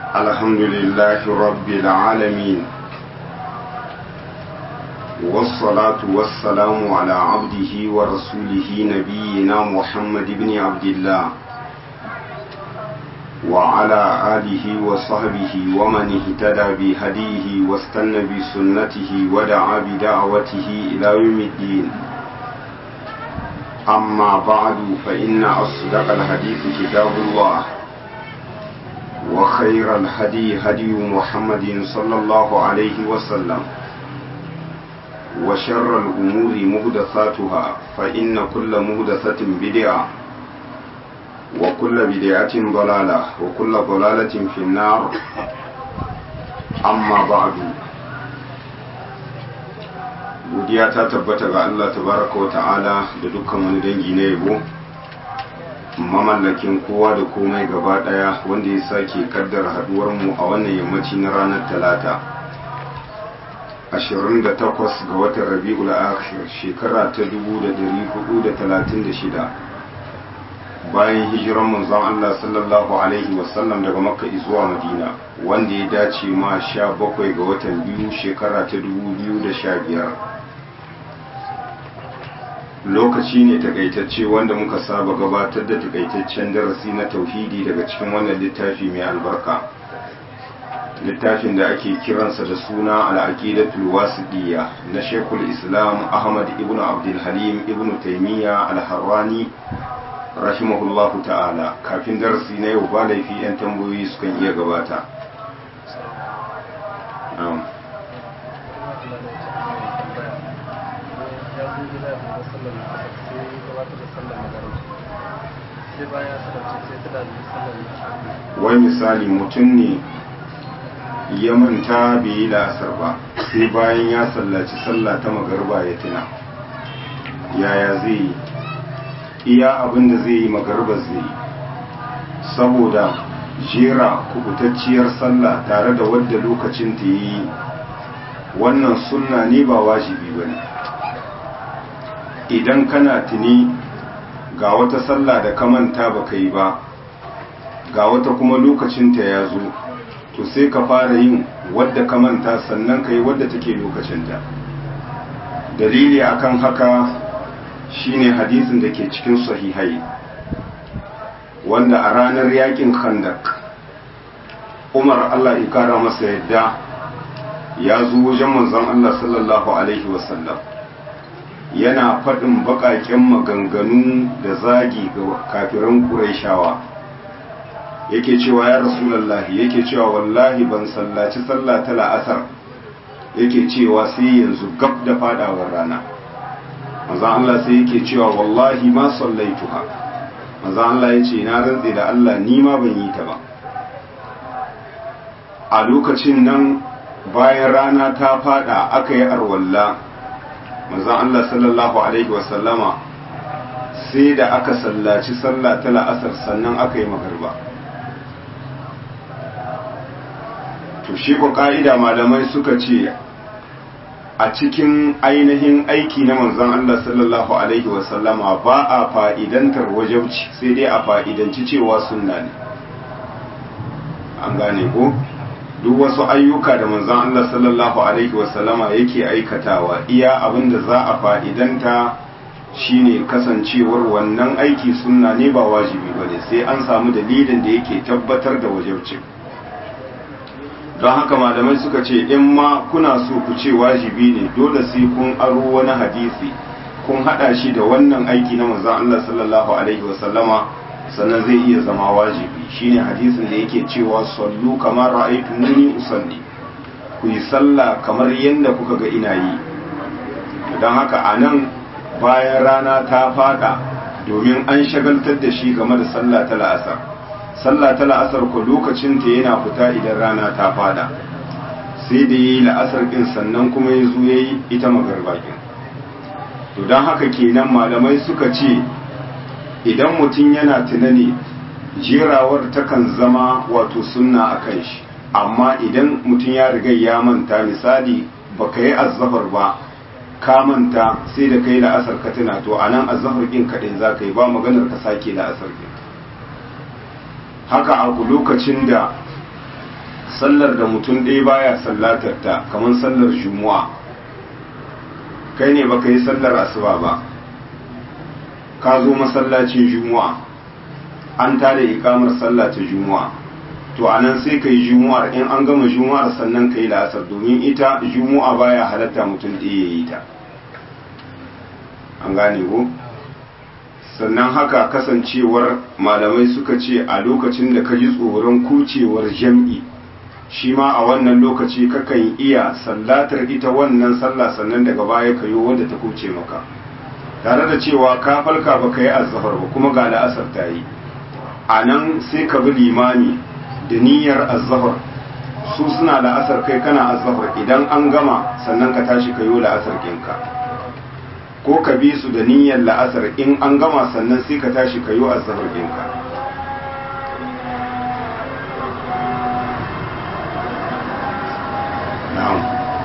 الحمد لله رب العالمين والصلاة والسلام على عبده ورسوله نبينا محمد بن عبد الله وعلى آله وصحبه ومن اهتدى بهديه واستنى بسنته ودعا بدعوته إلى يوم الدين أما بعد فإن أصدق الحديث كتاب الله وخير الهدي هدي محمد صلى الله عليه وسلم وشر الأمور مهدثاتها فإن كل مهدثة بدعة وكل بدعة ضلالة وكل ضلالة في النار أما بعد godiya ta tabbata ga Allah tabaraka wa ta'ala da dukkan wani dangi na yabo mamallakin kowa da komai gaba daya wanda ya sake kaddara haduwar mu a wannan yammaci na ranar talata 28 ga watan rabi'ul akhir shekara ta 1436 bayan hijiran manzon Allah sallallahu alaihi wasallam daga makka zuwa madina wanda ya dace ma 17 ga watan biyu shekara ta 2015 lokaci ne takaitacce wanda muka saba gabatar da takaitaccen darasi na tauhidi daga cikin wannan littafi mai albarka littafin da ake kiransa da suna al'aqidatul wasiqiyya na Sheikhul Islam Ahmad ibn Abdul Halim ibn Taymiyyah al-Harrani rahimahullahu ta'ala kafin darasi na yau ba laifi yan tambayoyi sukan iya gabata wai misali mutum ne ya manta bai yi la'asar ba sai bayan ya sallaci sallah ta magarba ya tuna yaya zai yi iya abin da zai yi magarba zai yi saboda jera kubutacciyar sallah tare da wadda lokacin ta yi wannan sunna ne ba wajibi ba ne idan kana tuni ga wata sallah da ka manta ba ka yi ba ga wata kuma lokacinta ya zo to sai ka fara yin wadda ka manta sannan ka yi wadda take lokacinta dalili akan haka shine hadisin da ke cikin sahihai wanda a ranar yakin khandak umar allah ikara masa yadda ya zo wajen manzon allah sallallahu alaihi wasallam yana faɗin baƙaƙen maganganu da zagi ga kafiran ƙuraishawa yake cewa ya rasulallahi yake cewa wallahi ban sallaci sallah ta la'asar yake cewa sai yanzu gab da fadawar rana manzan Allah sai yake cewa wallahi ma sallaituha manzan Allah ya ce na rantse da Allah ni ma ban yi ta ba a lokacin nan bayan rana ta fada aka yi arwalla manzan Allah sallallahu alaihi wasallama sai da aka sallaci sallah ta la'asar sannan aka yi magarba to shi ko ka'ida malamai suka ce a cikin ainihin aiki na manzon Allah sallallahu alaihi wasallama ba a fa'idantar wajabci sai dai a fa'idanci cewa sunna ne an gane ko duk wasu ayyuka da manzon Allah sallallahu alaihi wasallama yake aikatawa iya abinda za a fa'idanta shine kasancewar wannan aiki sunna ne ba wajibi bane sai an samu dalilin da yake tabbatar da wajabcin don haka malamai suka ce in ma kuna so ku ce wajibi ne dole sai kun aro wani hadisi kun hada shi da wannan aiki na manzon Allah sallallahu alaihi wasallama sannan zai iya zama wajibi shine hadisin da yake cewa sallu kamar ra'aytumuni usalli ku yi sallah kamar yadda kuka ga ina yi don haka anan bayan rana ta fada domin an shagaltar da shi game da sallah ta la'asar sallah ta la'asar ko lokacin ta yana fita idan rana ta fada sai da yi la'asar ɗin sannan kuma ya zo ya yi ita magarbakin to don haka kenan malamai suka ce idan mutum yana tunani jerawar takan zama wato sunna a kan shi amma idan mutum ya riga ya manta misali baka yi azzafar ba ka manta sai da kai la'asar ka tuna to anan azzafar ɗin kaɗai za ka yi ba maganar ka sake la'asar ɗin haka a lokacin da sallar da mutum ɗaya baya sallatar ta kamar sallar juma'a kai ne baka yi sallar asuba ba ka zo masallacin juma'a an tada ikamar sallah ta juma'a to anan sai ka yi juma'ar in an gama juma'ar sannan ka yi la'asar domin ita juma'a baya halatta mutum ɗaya ya yi ta an gane ko sannan haka kasancewar malamai suka ce a lokacin da ka ji tsoron kucewar jam'i shi ma a wannan lokaci kakan iya sallatar ita wannan sallah sannan daga baya ka yi wadda ta kuce maka tare da cewa ka falka ba ka yi azhar ba kuma ga la'asar ta yi a nan sai ka bi limami da niyyar azhar su suna la'asar kai kana azhar idan an gama sannan ka tashi ka yi la'asar kinka ko ka bi su da niyyar la'asar in an gama sannan sai ka tashi ka yi azhar kinka na'am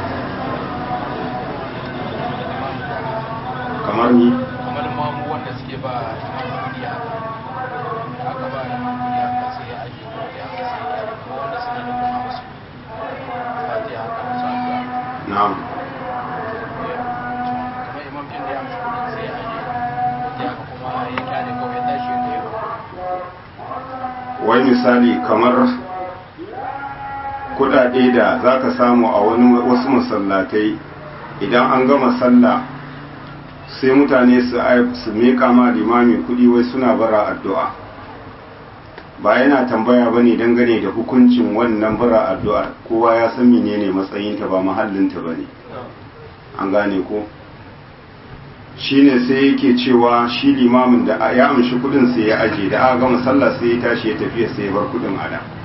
kamar ni kamar mamu wanda suke ba kudi haka aka ba da kudi haka sai ya ajiye kudi haka sai ya kyale kuma wanda suna da kuma musu fatiha haka musu addu'a na'am kamar imam kin da ya amshi kudin sai ya ajiye kudi haka kuma ya kyale kawai ya tashi ya nero wai misali kamar kudade da za ka samu a wani wasu masallatai idan an gama sallah sai mutane su ai- su meka ma limami kudi wai suna bara addu'a ba yana tambaya ba ne dangane da hukuncin wannan bara addu'ar kowa ya san menene matsayinta ba mahallinta ba ne an gane ko shine sai yake cewa shi limamin da ya amshi kudin sai ya aje da aka gama sallah sai ya tashi ya tafiya sai ya bar kudin a nan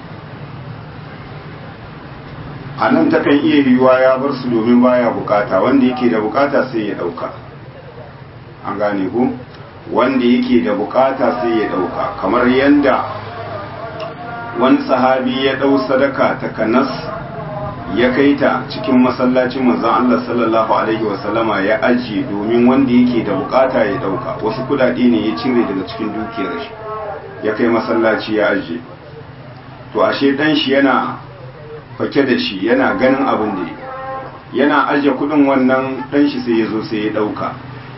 a nan takan iya yiwuwa ya bar su domin baya bukata wanda yake da bukata sai ya dauka an gane ku wanda yake da bukata sai ya dauka kamar yanda wani sahabi ya dau sadaka ta kanas ya kai ta cikin masallacin manzon Allah sallallahu alaihi wasallama ya ajiye domin wanda yake da bukata ya dauka wasu kudade ne ya cire daga cikin dukiyar shi ya kai masallaci ya ajiye to ashe dan shi yana fake da shi yana ganin abin da yana ajiye kudin wannan dan shi sai ya zo sai ya dauka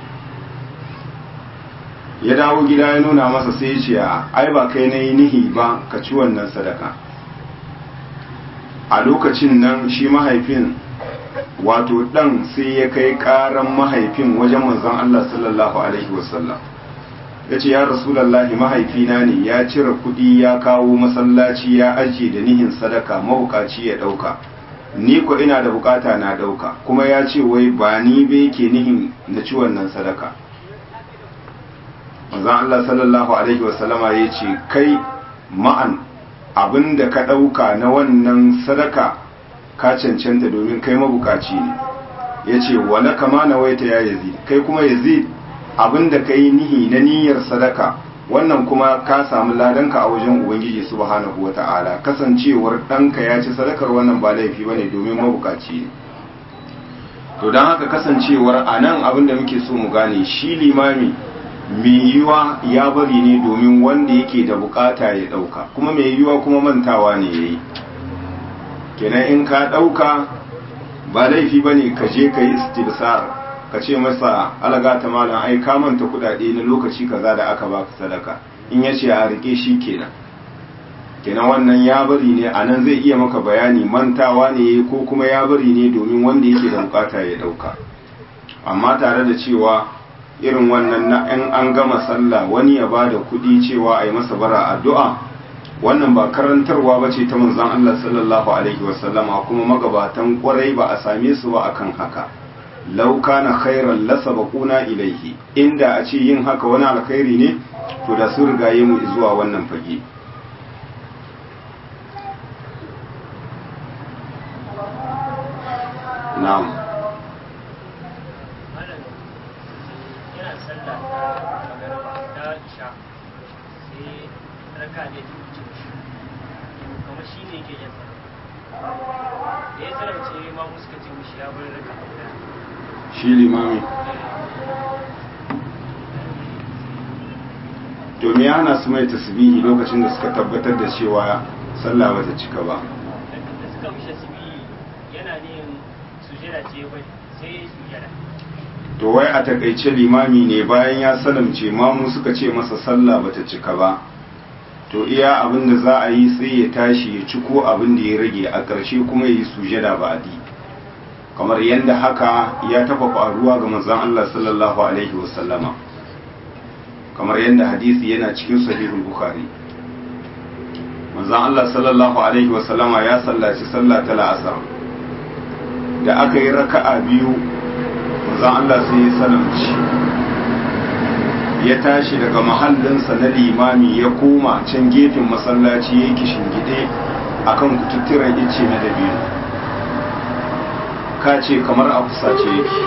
ya dawo gida ya nuna masa sai ya ce ai ba kai na yi nihi ba ka ci wannan sadaka a lokacin nan shi mahaifin wato dan sai ya kai karan mahaifin wajen manzon Allah sallallahu alaihi wasallam ya ce ya rasulallahi mahaifina ne ya cire kudi ya kawo masallaci ya ajiye da nihin sadaka mabukaci ya dauka ni ko ina da bukata na dauka kuma ya ce wai ba ni ba yake nihin na ci wannan sadaka manzon Allah sallallahu alaihi wasallama ya ce kai ma'an abin da ka ɗauka na wannan sadaka ka cancanta domin kai mabukaci ne ya ce wala kama na waita ya yazid kai kuma yazid abin da ka yi nihi na niyyar sadaka wannan kuma ka samu ladanka a wajen ubangiji subhanahu wa ta'ala kasancewar ɗanka ya ci sadakar wannan ba laifi ba ne domin mabukaci ne to don haka kasancewar a nan abin da muke so mu gane shi limami mai yiwa ya bari ne domin wanda yake da bukata ya dauka kuma mai yiwa kuma mantawa ne yayi kenan in ka dauka ba laifi bane ka je ka yi istibsar ka ce masa alaga ta malam ai ka manta kudade na lokaci kaza da aka baka sadaka in yace a rike shi kenan kenan wannan ya bari ne a nan zai iya maka bayani mantawa ne ko kuma ya bari ne domin wanda yake da bukata ya dauka amma tare da cewa irin wannan na in an gama sallah wani ya bada kuɗi cewa a yi masa bara addu'a wannan ba karantarwa ba ce ta manzon Allah sallallahu alaihi wasallama kuma magabatan kwarai ba a same su ba akan haka law kana khairan lasabaquna ilaihi inda a ce yin haka wani alkhairi ne to da su rigaye mu zuwa wannan fage na'am yana sallah magana ta isha sai raka ne ta wuce shi kamar shi ne yake yin sallah da ya sarauce ma muska ce mishi ya bar raka guda shi limami domin ya hana su mai tasbihi lokacin da suka tabbatar da cewa sallah bata cika ba suka mishi tasbihi yana ne sujada ce bai sai sujada to wai a takaice limami ne bayan ya salamce mamu suka ce masa sallah bata cika ba to iya abin da za a yi sai ya tashi ya ciko abin da ya rage a ƙarshe kuma ya yi sujada ba adi kamar yadda haka ya taba faruwa ga manzon Allah sallallahu alaihi wasallama kamar yadda hadisi yana cikin sahihul bukhari manzon Allah sallallahu alaihi wasallama ya sallaci sallah ta la'asar da aka yi raka'a biyu manzon Allah sai ya salamci ya tashi daga mahallinsa na limami ya koma can gefen masallaci ya yi kishingide a kan kututturen ice na dabino ka ce kamar a fusace yake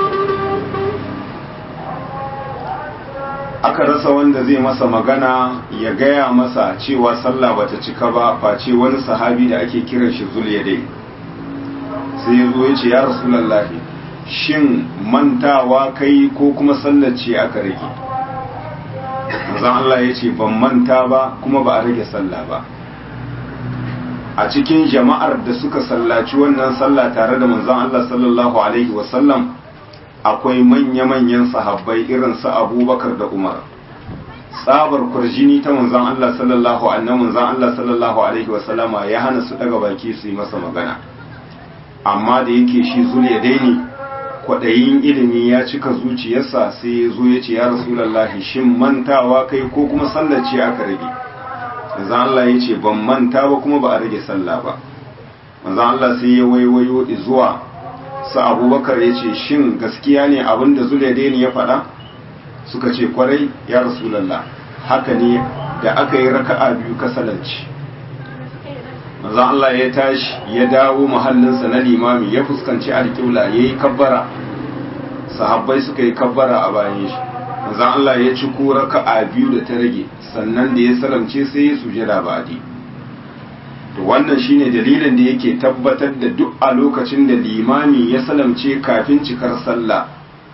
aka rasa wanda zai masa magana ya gaya masa cewa sallah bata cika ba face wani sahabi da ake kiran shi dai sai ya zo ya ce ya rasulallahi shin mantawa kai ko kuma sallar ce aka rage manzon Allah ya ce ban manta ba kuma ba a rage sallah ba a cikin jama'ar da suka sallaci wannan sallah tare da manzon Allah sallallahu alaihi wasallam akwai manya-manyan sahabbai irin su abubakar da umar tsabar kurjini ta manzon Allah sallallahu alaihi manzon Allah sallallahu alaihi wasallama ya hana su daga baki su yi masa magana amma da yake shi zuliya daini kwaɗayin ilimi ya cika zuciyarsa sai ya zo ya ce ya rasulallahi shin mantawa kai ko kuma sallace aka rage manzon Allah ya ce ban manta ba kuma ba a rage sallah ba manzon Allah sai ya waiwayo zuwa sa abubakar ya ce shin gaskiya ne abin da zulaidaini ya faɗa suka ce kwarai ya rasulallah haka ne da aka yi raka'a biyu kasalanci manzon Allah ya tashi ya dawo mahallinsa na limami ya fuskanci alƙibla ya yi kabbara sahabbai suka yi kabbara a bayan shi manzon Allah ya ci ko raka'a biyu da ta rage sannan da ya salamce sai ya sujada ba'di to wannan shine dalilin da yake tabbatar da duk a lokacin da limami ya salamce kafin cikar sallah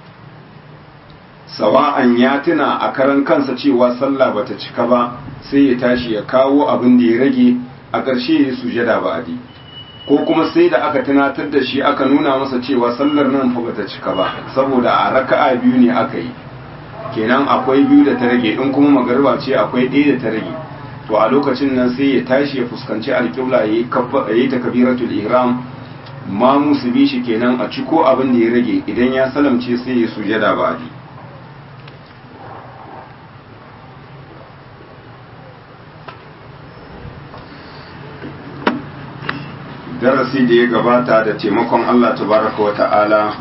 sawa'an ya tuna a karan kansa cewa sallah bata cika ba sai ya tashi ya kawo abin da ya rage a ƙarshe ya sujada ba'di ko kuma sai da aka tunatar da shi aka nuna masa cewa sallar nan fa bata cika ba saboda a raka'a biyu ne aka yi kenan akwai biyu da ta rage in kuma magariba ce akwai ɗaya da ta rage to a lokacin nan sai ya tashi ya fuskanci alƙibla ya yi takabiratul ihram ma musu bi shi kenan a ciko abin da ya rage idan ya salamce sai ya sujada ba'di darasi da ya gabata da taimakon Allah tabaraka wa ta'ala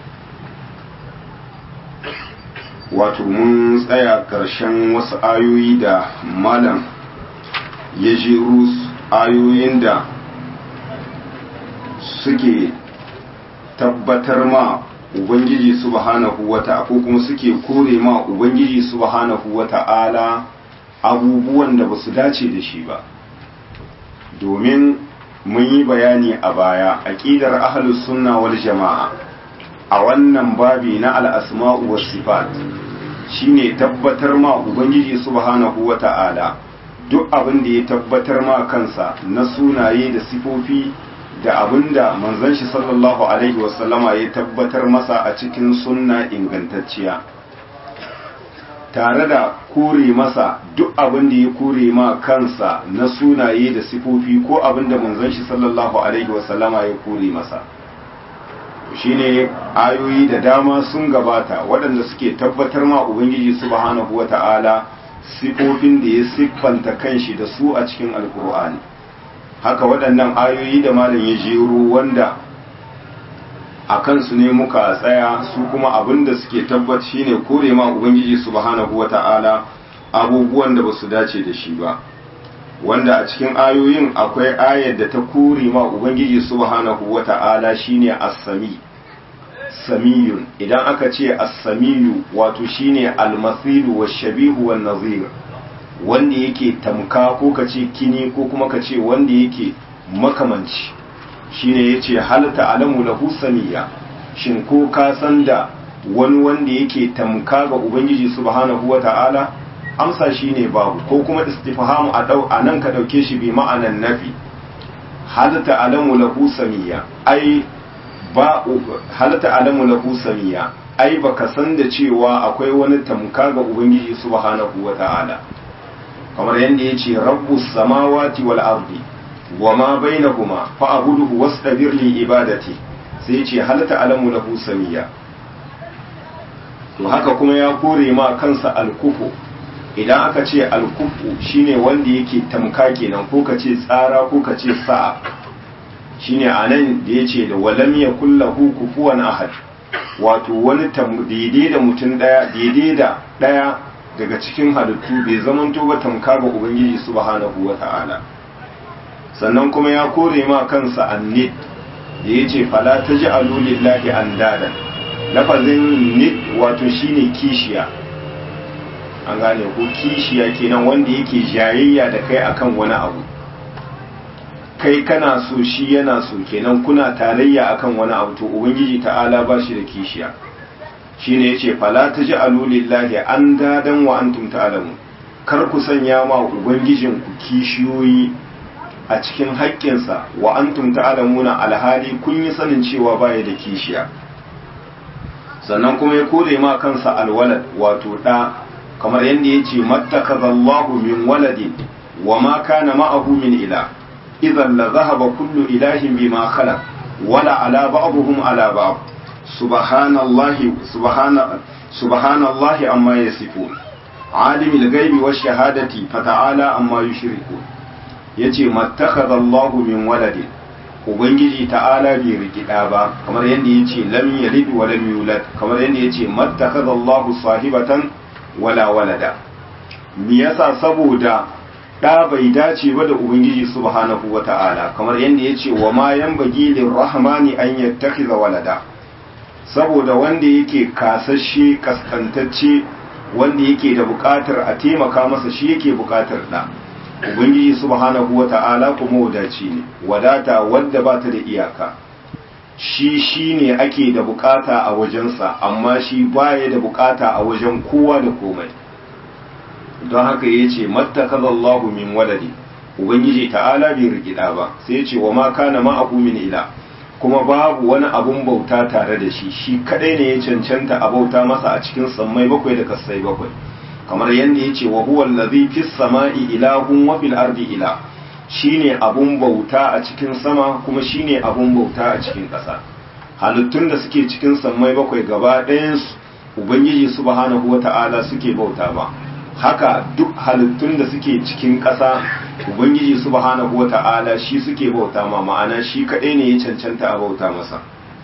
wato mun tsaya ƙarshen wasu ayoyi da malam ya jeru ayoyin da suke tabbatar ma ubangiji subhanahu wa ta'ala ko kuma suke kore ma ubangiji subhanahu wa ta'ala abubuwan da ba su dace da shi ba domin mun yi bayani a baya aqidar ahlus sunna wal jama'a a wannan babi na al-asma'u was sifat shine tabbatar ma ubangiji subhanahu wata'ala duk abin da ya tabbatar ma kansa na sunaye da sifofi da abinda manzon shi sallallahu alaihi wasallama ya tabbatar masa a cikin sunna ingantacciya tare da kore masa duk abin da ya kore ma kansa na sunaye da sifofi ko abin da manzon shi sallallahu alaihi wasallama ya kore masa shine ayoyi da dama sun gabata waɗanda suke tabbatar ma ubangiji subhanahu wata'ala sifofin da ya siffanta kanshi da su a cikin alkur'ani haka waɗannan ayoyi da malam ya jero wanda a kansu ne muka tsaya su kuma abin da suke tabbat shine kore ma ubangiji subhanahu wata'ala abubuwan da basu dace da shi ba wanda a cikin ayoyin akwai ayar da ta kore ma ubangiji subhanahu wata'ala shine as-sami samiyun idan aka ce as-samiyu wato shine al-mathilu wash-shabihu wan-nazir wanda yake tamka ko kace kini ko kuma kace wanda yake makamanci shine yace hal ta'lamu lahu samiya shin ko ka san da wani wanda yake tamka ga ubangiji subhanahu wata'ala amsa shine babu ko kuma istifhamu a dau anan ka dauke shi bi ma'anan nafi hal ta'lamu lahu samiyya ai ba hal ta'lamu lahu samiyya ai baka san da cewa akwai wani tamka ga ubangiji subhanahu wata'ala kamar yadda yace rabbus samawati wal ardi wama bainahuma fa'buduhu wastabir li ibadati sai yace hal ta'lamu lahu samiyya to haka kuma ya kore ma kansa alkufu idan aka ce alkufu shine wanda yake tamka kenan ko ka ce tsara ko ka ce sa'a shine anan da yace da walam yakul lahu kufuwan ahad wato wani daidai da mutum daya daidai da daya daga cikin halittu bai zamanto ba tamka ga ubangiji subhanahu wata'ala sannan kuma ya kore ma kansa annid da yace fala taj'alu lillahi andadan lafazin nid wato shine kishiya an gane ko kishiya kenan wanda yake jayayya da kai akan wani abu kai kana so shi yana so kenan kuna tarayya akan wani abu to ubangiji ta'ala ba shi da kishiya shine yace fala taj'alu lillahi andadan wa antum ta'lamun kar ku sanya ma ubangijin ku kishiyoyi a cikin haƙƙinsa wa antum ta'lamuna alhali kun yi sanin cewa baya da kishiya sannan kuma ya kore ma kansa alwalad wato ɗa kamar yadda ya ce mattakazallahu min waladin wa ma kana ma'ahu min ila idan la zahaba kullu ilahin bima khalaq wala ala ba'dhum ala ba'd subhanallahi subhana subhanallahi amma yasifun alimul ghaibi wash shahadati fata'ala amma yushrikun yace mattakazallahu min waladin ubangiji ta'ala bai rikida ba kamar yadda ya ce lam yalid wa lam yulad kamar yadda ya ce mattakhadha Allahu sahibatan wala walada me yasa saboda da bai dace ba da ubangiji subhanahu wata'ala kamar yadda ya ce wa ma yanbaghi lirrahmani an yattakhidha walada saboda wanda yake kasashe kaskantacce wanda yake da bukatar a taimaka masa shi yake bukatar da ubangiji subhanahu wata'ala kuma wadaci ne wadata wadda ba ta da iyaka shi shi ne ake da bukata a wajensa amma shi baya da bukata a wajen kowa da komai don haka ya ce mattakazallahu min waladi ubangiji ta'ala bai rikida ba sai ya ce wa ma kana ma'ahu min ila kuma babu wani abun bauta tare da shi shi kadai ne ya cancanta a bauta masa a cikin sammai bakwai da kasai bakwai kamar yadda ya ce wa huwa allazi fis sama'i ilahun wa fil ardi ila shine abun bauta a cikin sama kuma shine abun bauta a cikin ƙasa halittun da suke cikin sammai bakwai gaba ɗayan ubangiji subhanahu wata'ala suke bauta ba haka duk halittun da suke cikin ƙasa ubangiji subhanahu wata'ala shi suke bauta ma ma'ana shi kaɗai ne ya cancanta a bauta masa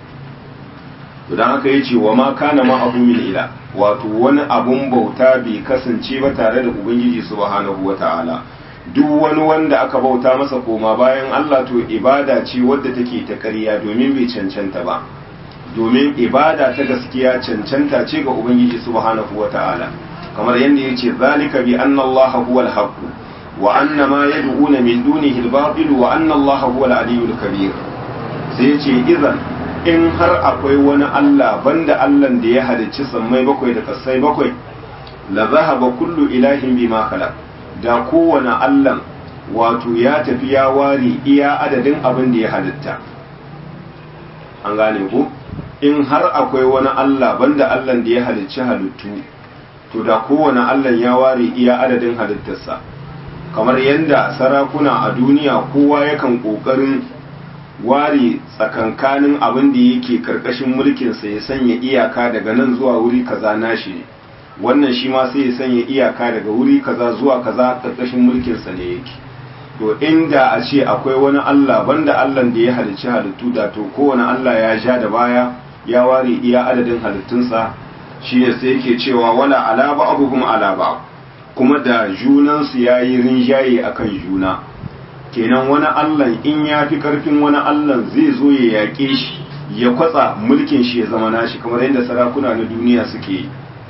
don haka ya ce wa ma kana ma abu min ila wato wani abun bauta bai kasance ba tare da ubangiji subhanahu wata'ala duk wani wanda aka bauta masa koma bayan Allah to ibada ce wadda take ta ƙarya domin bai cancanta ba domin ibada ta gaskiya cancanta ce ga ubangiji subhanahu wata'ala kamar yadda ya ce zalika bi anna Allah huwal haqq wa anna ma yad'una min dunihi al-batil wa anna Allah huwal aliyyul kabir sai ya ce idan in har akwai wani Allah banda Allah da ya halicci sammai bakwai da kasai bakwai la zahaba kullu ilahin bima khalaq da kowane Allah wato ya tafi ya ware iya adadin abin da ya halitta an gane ku in har akwai wani Allah banda Allah da ya halicci halittu to da kowane Allah ya ware iya adadin halittarsa kamar yadda sarakuna a duniya kowa yakan kokarin ware tsakankanin abin da yake karkashin mulkinsa ya sanya iyaka daga nan zuwa wuri kaza nashi ne wannan shi ma sai ya sanya iyaka daga wuri kaza zuwa kaza karkashin mulkinsa ne yake to inda a ce akwai wani Allah banda Allah da ya halicci halittu da to kowane Allah ya ja da baya ya ware iya adadin halittunsa shi ne sai yake cewa wala ala ba'dhum ala ba'd kuma da junansu yayi rinjaye akan juna kenan wani Allah in ya fi karfin wani Allah zai zo ya yaƙe shi ya kwatsa mulkin shi ya zama nashi kamar yadda sarakuna na duniya suke yi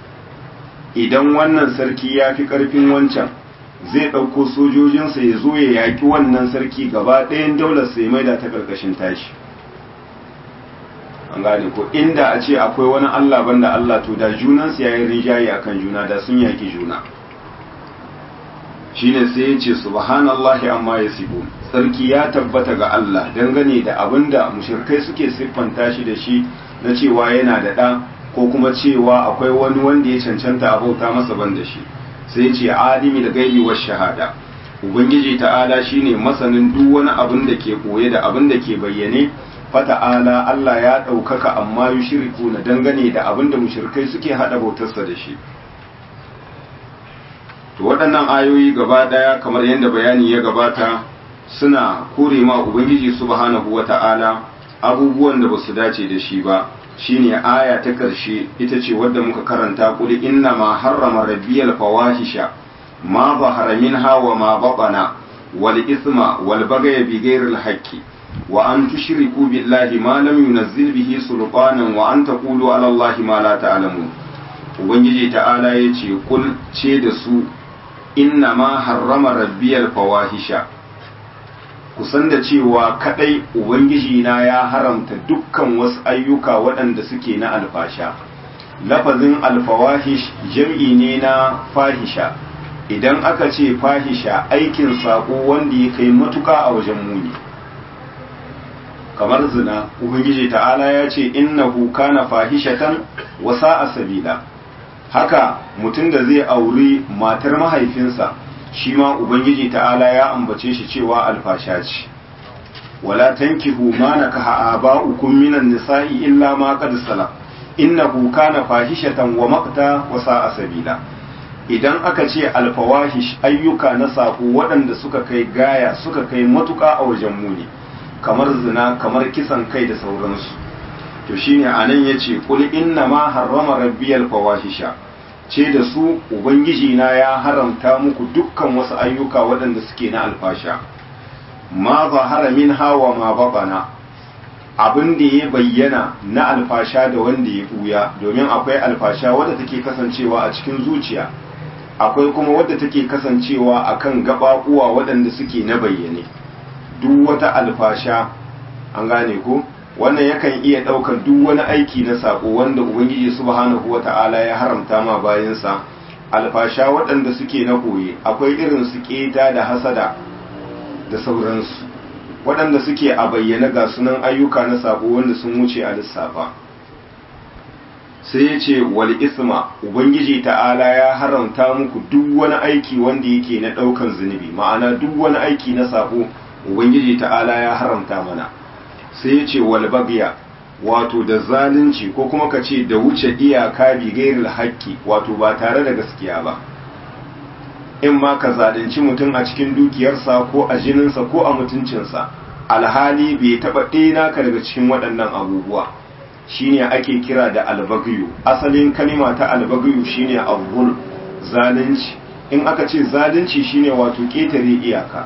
idan wannan sarki ya fi karfin wancan zai ɗauko sojojinsa ya zo ya yaƙi wannan sarki gaba ɗayan daular sai maida ta ƙarƙashin tashi an gane ko inda a ce akwai wani Allah banda Allah to da junansu ya yi rinjaye akan juna da sun yaƙi juna shine sai ya ce subhanallahi amma yasifun sarki ya tabbata ga Allah dangane da abinda mushrikai suke siffanta shi da shi na cewa yana da ɗa ko kuma cewa akwai wani wanda ya cancanta a bauta masa ban da shi sai ce alimi da gaibi wa shahada ubangiji ta'ala shine masanin duk wani abin da ke koye da abin da ke bayyane fata'ala Allah ya ɗaukaka amma yushriku na dangane da abin da mushrikai suke haɗa bautarsa da shi to waɗannan ayoyi gaba ɗaya kamar yadda bayani ya gabata suna kore ma ubangiji subhanahu wata'ala abubuwan da basu dace da shi ba shine aya ta ƙarshe ita ce wadda muka karanta kuli inna ma harrama rabbiyal fawahisha ma zahara minha wa ma batana wal isma wal bagaya bi ghayril haqqi wa an tushriku billahi ma lam yunazzil bihi sultanan wa an taqulu ala allahi ma la ta'lamun ubangiji ta'ala yace kul ce da su inna ma harrama rabbiyal fawahisha kusan da cewa kadai ubangiji na ya haramta dukkan wasu ayyuka waɗanda suke na alfasha lafazin alfawahish jam'i ne na fahisha idan aka ce fahisha aikin sako wanda ya kai matuka a wajen muni kamar zina ubangiji ta'ala ya ce innahu kana fahishatan wa sa'a sabila haka mutum da zai auri matar mahaifinsa shi ma ubangiji ta'ala ya ambace shi cewa alfasha ce wala tankihu ma nakaha aba'ukum minan nisa'i illa ma qad salam innahu kana fahishatan wa maqta wa sa'a sabila idan aka ce alfawahish ayyuka na sako waɗanda suka kai gaya suka kai matuƙa a wajen muni kamar zina kamar kisan kai da sauransu to shine anan yace qul inna ma harrama rabbiyal fawahisha ce da su ubangiji na ya haramta muku dukkan wasu ayyuka waɗanda suke na alfasha ma zahara min hawa ma babana abin da ya bayyana na alfasha da wanda ya buya domin akwai alfasha wadda take kasancewa a cikin zuciya akwai kuma wadda take kasancewa akan gaɓaɓuwa waɗanda suke na bayyane duk wata alfasha an gane ko wannan yakan iya ɗaukar duk wani aiki na saƙo wanda ubangiji subhanahu wata'ala ya haramta ma bayansa alfasha waɗanda suke na koye akwai irin su ƙeta da hasada da sauransu waɗanda suke a bayyana ga sunan ayyuka na saƙo wanda sun wuce a lissafa sai ya ce wal isma ubangiji ta'ala ya haramta muku duk wani aiki wanda yake na ɗaukan zunubi ma'ana duk wani aiki na saƙo ubangiji ta'ala ya haramta mana sai ya ce wal bagya wato da zalunci ko kuma ka ce da wuce iyaka bi gairil haƙƙi wato ba tare da gaskiya ba in ma ka zalunci mutum a cikin dukiyarsa ko a jininsa ko a mutuncinsa alhali bai taɓa ɗena ka daga cikin waɗannan abubuwa shine ake kira da albagyu asalin kalima ta albagyu shine azzul zalunci in aka ce zalunci shine wato ƙetare iyaka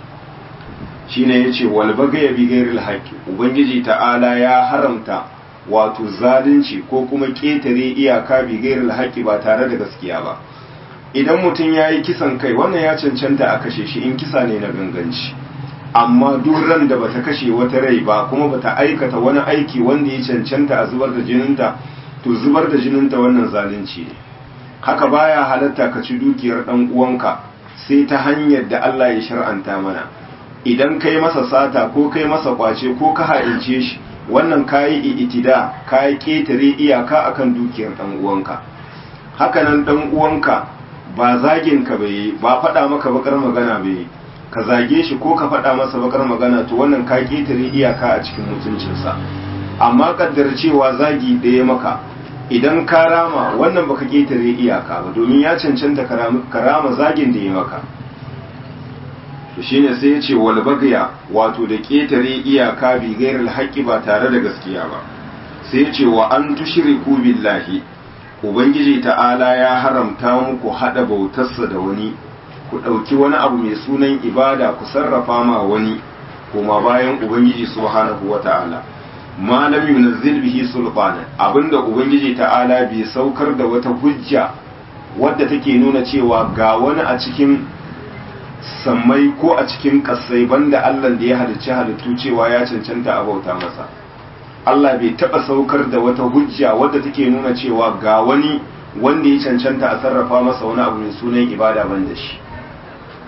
shine yace wal bagaya bi ghairil haqqi ubangiji ta'ala ya haramta wato zalunci ko kuma ƙetare iyaka bi ghairil haqqi ba tare da gaskiya ba idan mutum yayi kisan kai wannan ya cancanta a kashe shi in kisa ne na ganganci amma duk ran da bata kashe wata rai ba kuma bata aikata wani aiki wanda ya cancanta a zubar da jininta to zubar da jininta wannan zalunci ne haka baya halatta ka ci dukiyar dan uwanka sai ta hanyar da Allah ya shar'anta mana idan kai masa sata ko kai masa kwace ko ka haince shi wannan kayi itida kayi ketare iyaka akan dukiyar dan uwanka haka nan dan uwanka ba zagin ka bai ba faɗa maka bakar magana bai ka zage shi ko ka faɗa masa bakar magana to wannan ka ketare iyaka a cikin mutuncinsa amma kaddar cewa zagi ɗaya maka idan ka rama wannan baka ketare iyaka ba domin ya cancanta karama zagin da ya maka to shine sai ya ce wal bagya wato da ketare iyaka bi ghairil haqqi ba tare da gaskiya ba sai ya ce wa an tushriku billahi ubangiji ta'ala ya haramta muku hada bautarsa da wani ku ɗauki wani abu mai sunan ibada ku sarrafa ma wani kuma bayan ubangiji subhanahu wata'ala ma lam yunzil bihi sultanan abinda ubangiji ta'ala bai saukar da wata hujja wadda take nuna cewa ga wani a cikin sammai ko a cikin kasai banda Allah da ya halicci halittu cewa ya cancanta a bauta masa Allah bai taɓa saukar da wata hujja wadda take nuna cewa ga wani wanda ya cancanta a sarrafa masa wani abu mai sunan ibada ban da shi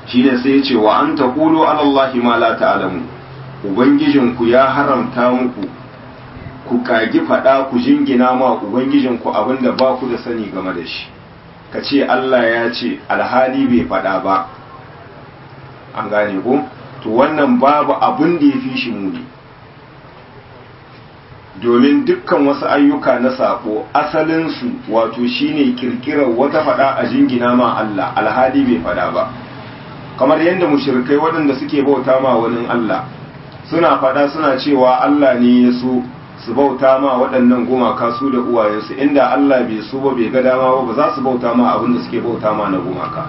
shine sai ya ce wa an taqulu ala allahi ma la ta'lamu ubangijinku ya haramta muku ku kagi fada ku jingina ma ubangijinku abinda ba ku da sani game da shi ka ce Allah ya ce alhali bai fada ba an gane ko to wannan babu abin da ya fi shi muni domin dukkan wasu ayyuka na sako asalinsu wato shine kirkirar wata fada a jingina ma Allah alhali bai fada ba kamar yadda mushrikai waɗanda suke bauta ma wani Allah suna fada suna cewa Allah ne ya so su bauta ma waɗannan gumaka su da uwayensu inda Allah bai so ba bai ga dama ba ba za su bauta ma abin da suke bauta ma na gumaka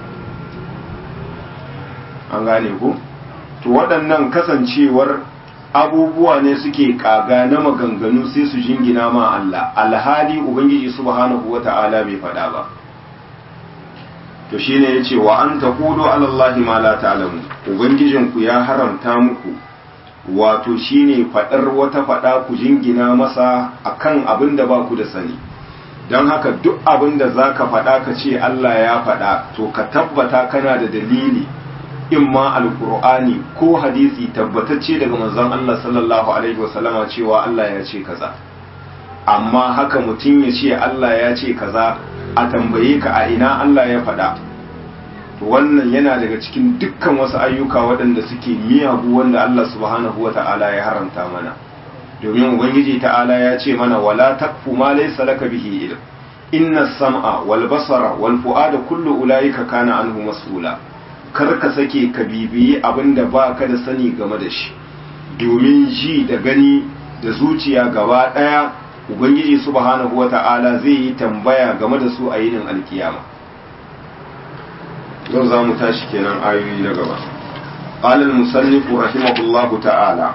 an gane ku to waɗannan kasancewar abubuwa ne suke kaga na maganganu sai su jingina ma Allah alhali ubangiji subhanahu wata'ala bai faɗa ba to shine yace wa an taqulu ala allahi ma la ta'lamu ubangijinku ya haramta muku wato shine faɗar wata faɗa ku jingina masa akan abin da ba ku da sani don haka duk abin da za ka faɗa ka ce Allah ya faɗa to ka tabbata kana da dalili in ma alkur'ani ko hadisi tabbatacce daga manzon Allah sallallahu alaihi wasallama cewa Allah ya ce kaza amma haka mutum ya ce Allah ya ce kaza a tambaye ka a ina Allah ya faɗa to wannan yana daga cikin dukkan wasu ayyuka waɗanda suke miyagu wanda Allah subhanahu wa ta'ala ya haramta mana domin ubangiji ta'ala ya ce mana wala takfu ma laysa laka bihi ilm inna sam'a wal basara wal fu'ada kullu ulaika kana anhu mas'ula kar ka sake ka bibiyi abinda ba ka da sani game da shi domin ji da gani da zuciya gaba daya ubangiji subhanahu wa ta'ala zai yi tambaya game da su a yinin alkiyama yau za mu tashi kenan ayoyi na gaba قال المصنف رحمه الله تعالى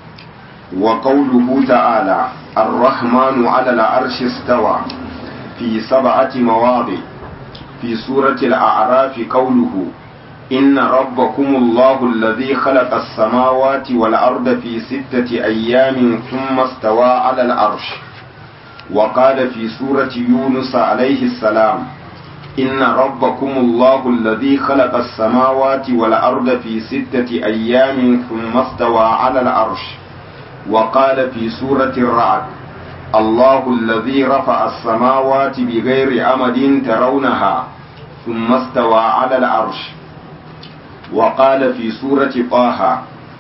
وقوله تعالى الرحمن على العرش استوى في سبعة مواضع في سورة الأعراف قوله إن ربكم الله الذي خلق السماوات والأرض في ستة أيام ثم استوى على العرش وقال في سورة يونس عليه السلام إن ربكم الله الذي خلق السماوات والأرض في ستة أيام ثم استوى على العرش وقال في سورة الرعد الله الذي رفع السماوات بغير أمد ترونها ثم استوى على العرش وقال في سورة طه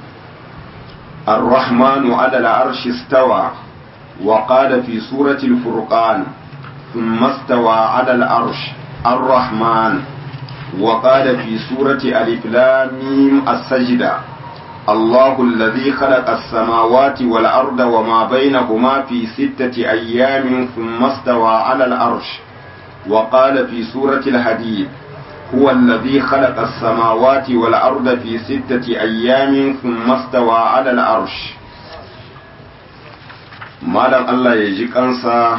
الرحمن على العرش استوى وقال في سورة الفرقان ثم استوى على العرش الرحمن وقال في سورة ألف لام ميم السجدة الله الذي خلق السماوات والأرض وما بينهما في ستة أيام ثم استوى على العرش وقال في سورة الحديد هو الذي خلق السماوات والأرض في ستة أيام ثم استوى على العرش malam Allah ya ji kansa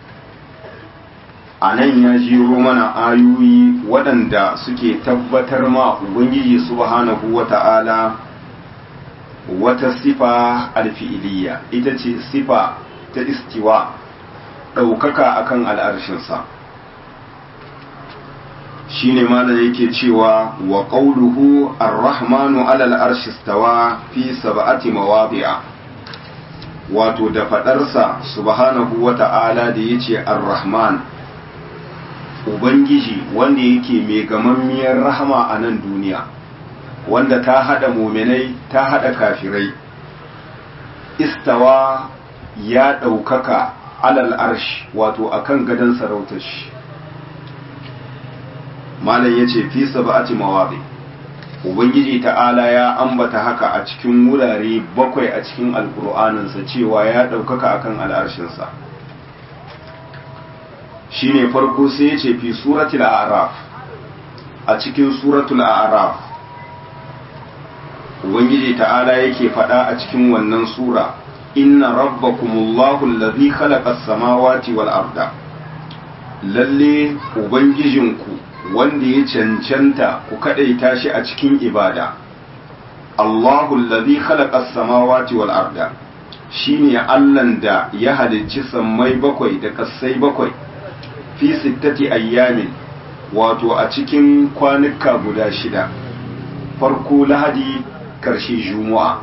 a nan ya jiro mana ayoyi waɗanda suke tabbatar ma Ubangiji subhanahu wa ta'ala wata sifa alfi'iliya ita ce sifa ta istiwa ɗaukaka akan al'arshinsa shi ne malam yake cewa wa ƙauluhu ar-rahmanu alal arshistawa fi sab'ati mawabi'a wato da faɗarsa subhanahu wa ta'ala da ya ce ar-rahman ubangiji wanda yake mai gamammiyar rahama a nan duniya wanda ta haɗa muminai ta haɗa kafirai istawa ya ɗaukaka alal arsh wato akan gadon sarautar shi malam ya ce fi saba'ati mawaɗi ubangiji ta'ala ya ambata haka a cikin wurare bakwai a cikin alkur'aninsa cewa ya ɗaukaka akan al'arshinsa shi ne farko sai ya ce fi suratul a'raf a cikin suratul a'raf ubangiji ta'ala yake faɗa a cikin wannan sura inna rabbakumullahu allazi khalaqa as-samawati wal arda lalle ubangijinku wanda ya cancanta ku kadaita shi a cikin ibada Allahu allazi khalaqa as-samawati wal arda shine Allahn da ya halicci sammai bakwai da kasai bakwai fi sittati ayyamin wato a cikin kwanuka guda shida farko lahadi karshe juma'a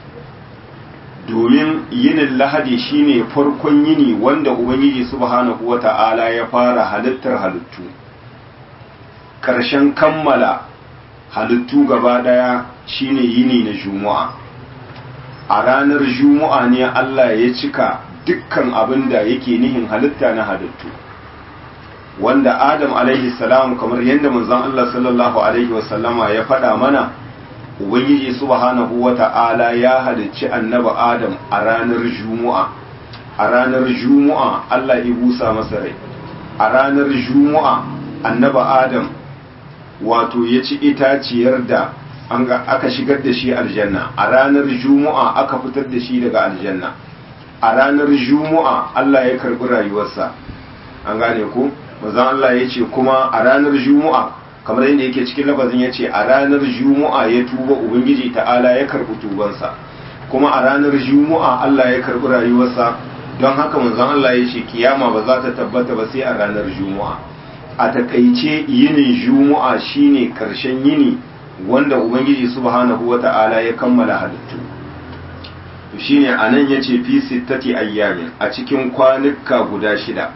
domin yinin lahadi shine farkon yini wanda ubangiji subhanahu wata'ala ya fara halittar halittu karshen kammala halittu gaba daya shine yini na juma'a a ranar juma'a ne Allah ya cika dukkan abin da yake nihin halitta na halittu wanda adam alaihi salam kamar yadda manzon Allah sallallahu alaihi wasallama ya faɗa mana ubangiji subhanahu wata'ala ya halicci annabi adam a ranar juma'a a ranar juma'a Allah ya busa masa rai a ranar juma'a annabi adam wato ya ci itaciyar da an ga aka shigar da shi aljanna a ranar juma'a aka fitar da shi daga aljanna a ranar juma'a Allah ya karbi rayuwarsa an gane ku manzon Allah ya ce kuma a ranar juma'a kamar yadda yake cikin lafazin ya ce a ranar juma'a ya tuba ubangiji ta'ala ya karbi tubansa kuma a ranar juma'a Allah ya karbi rayuwarsa don haka manzon Allah ya ce kiyama ba za ta tabbata ba sai a ranar juma'a a takaice yinin juma'a shine karshen yini wanda ubangiji subhanahu wata'ala ya kammala halittu to shine anan yace fi sittati ayyamin a cikin kwanuka guda shida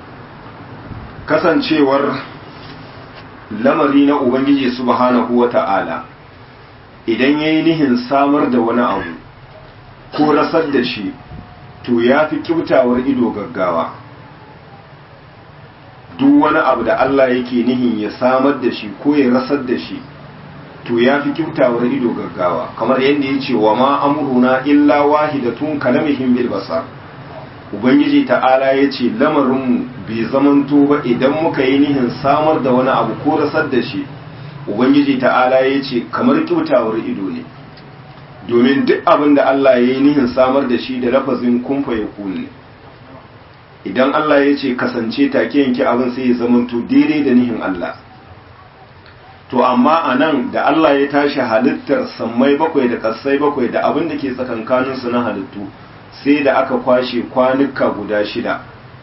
kasancewar lamari na ubangiji subhanahu wata'ala idan yayi nihin samar da wani abu ko rasar da shi to ya fi kyautawar ido gaggawa duk wani abu da Allah yake nihin ya samar da shi ko ya rasar da shi to ya fi kyautawar ido gaggawa kamar yadda ya ce wa ma amruna illa wahidatun kalamihim bil basar ubangiji ta'ala ya ce lamarinmu bai zamanto ba idan muka yi nihin samar da wani abu ko rasar da shi ubangiji ta'ala ya ce kamar kyautawar ido ne domin duk abin da Allah ya yi nihin samar da shi da lafazin kumfa ya kunne idan Allah ya ce kasance take yanke abin sai ya zamanto daidai da nihin Allah to amma a nan da Allah ya tashi halittar sammai bakwai da ƙasai bakwai da abin da ke tsakankaninsu na halittu sai da aka kwashe kwanuka guda shida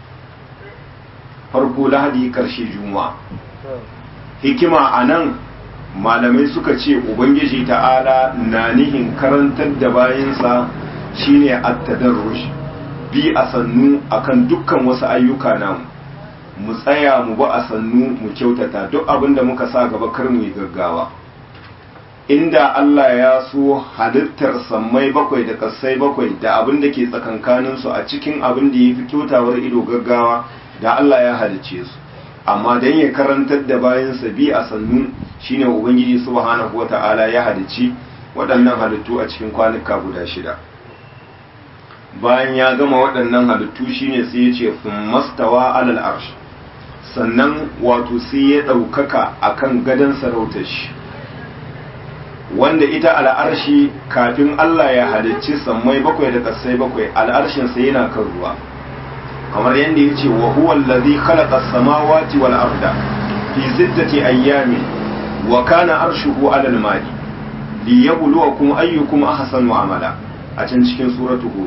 farko lahadi ƙarshe juma'a hikima a nan malamai suka ce ubangiji ta'ala na nihin karantar da bayansa shine at-tadarrush bi a sannu akan dukkan wasu ayyuka namu mu tsaya mu ba a sannu mu kyautata duk abin da muka sa gaba kar mu yi gaggawa inda Allah ya so halittar sammai bakwai da kasai bakwai da abin da ke tsakankanin su a cikin abin da yafi kyautawar ido gaggawa da Allah ya halicce su amma dan ya karantar da bayan sa bi a sannu shine ubangiji subhanahu wata'ala ya halicci waɗannan halittu a cikin kwanuka guda shida bayan ya gama waɗannan halittu shine sai ya ce mastawa alal arsh sannan wato sai ya ɗaukaka a kan gadon sarautar shi wanda ita al'arshi kafin Allah ya halicci sammai bakwai da ƙasai bakwai al'arshinsa yana kan ruwa kamar yadda ya ce wa huwa allazi khalaqa samawati wal arda fi sittati ayyamin wa kana arshuhu alal ma'i liyabluwakum ayyukum ahsanu amala a can cikin suratu hud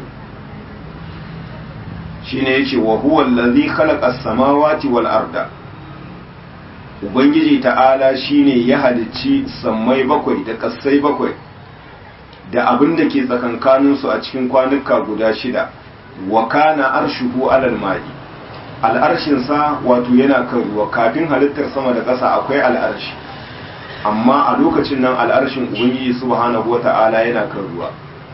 shine yace wa huwa allazi khalaqa as-samawati wal arda ubangiji ta'ala shine ya halicci sammai bakwai da kasai bakwai da abin da ke tsakankanin su a cikin kwanuka guda shida wa kana arshuhu alal ma'i al'arshin sa wato yana kan ruwa kafin halittar sama da ƙasa akwai al'arshi amma a lokacin nan al'arshin ubangiji subhanahu wata'ala yana kan ruwa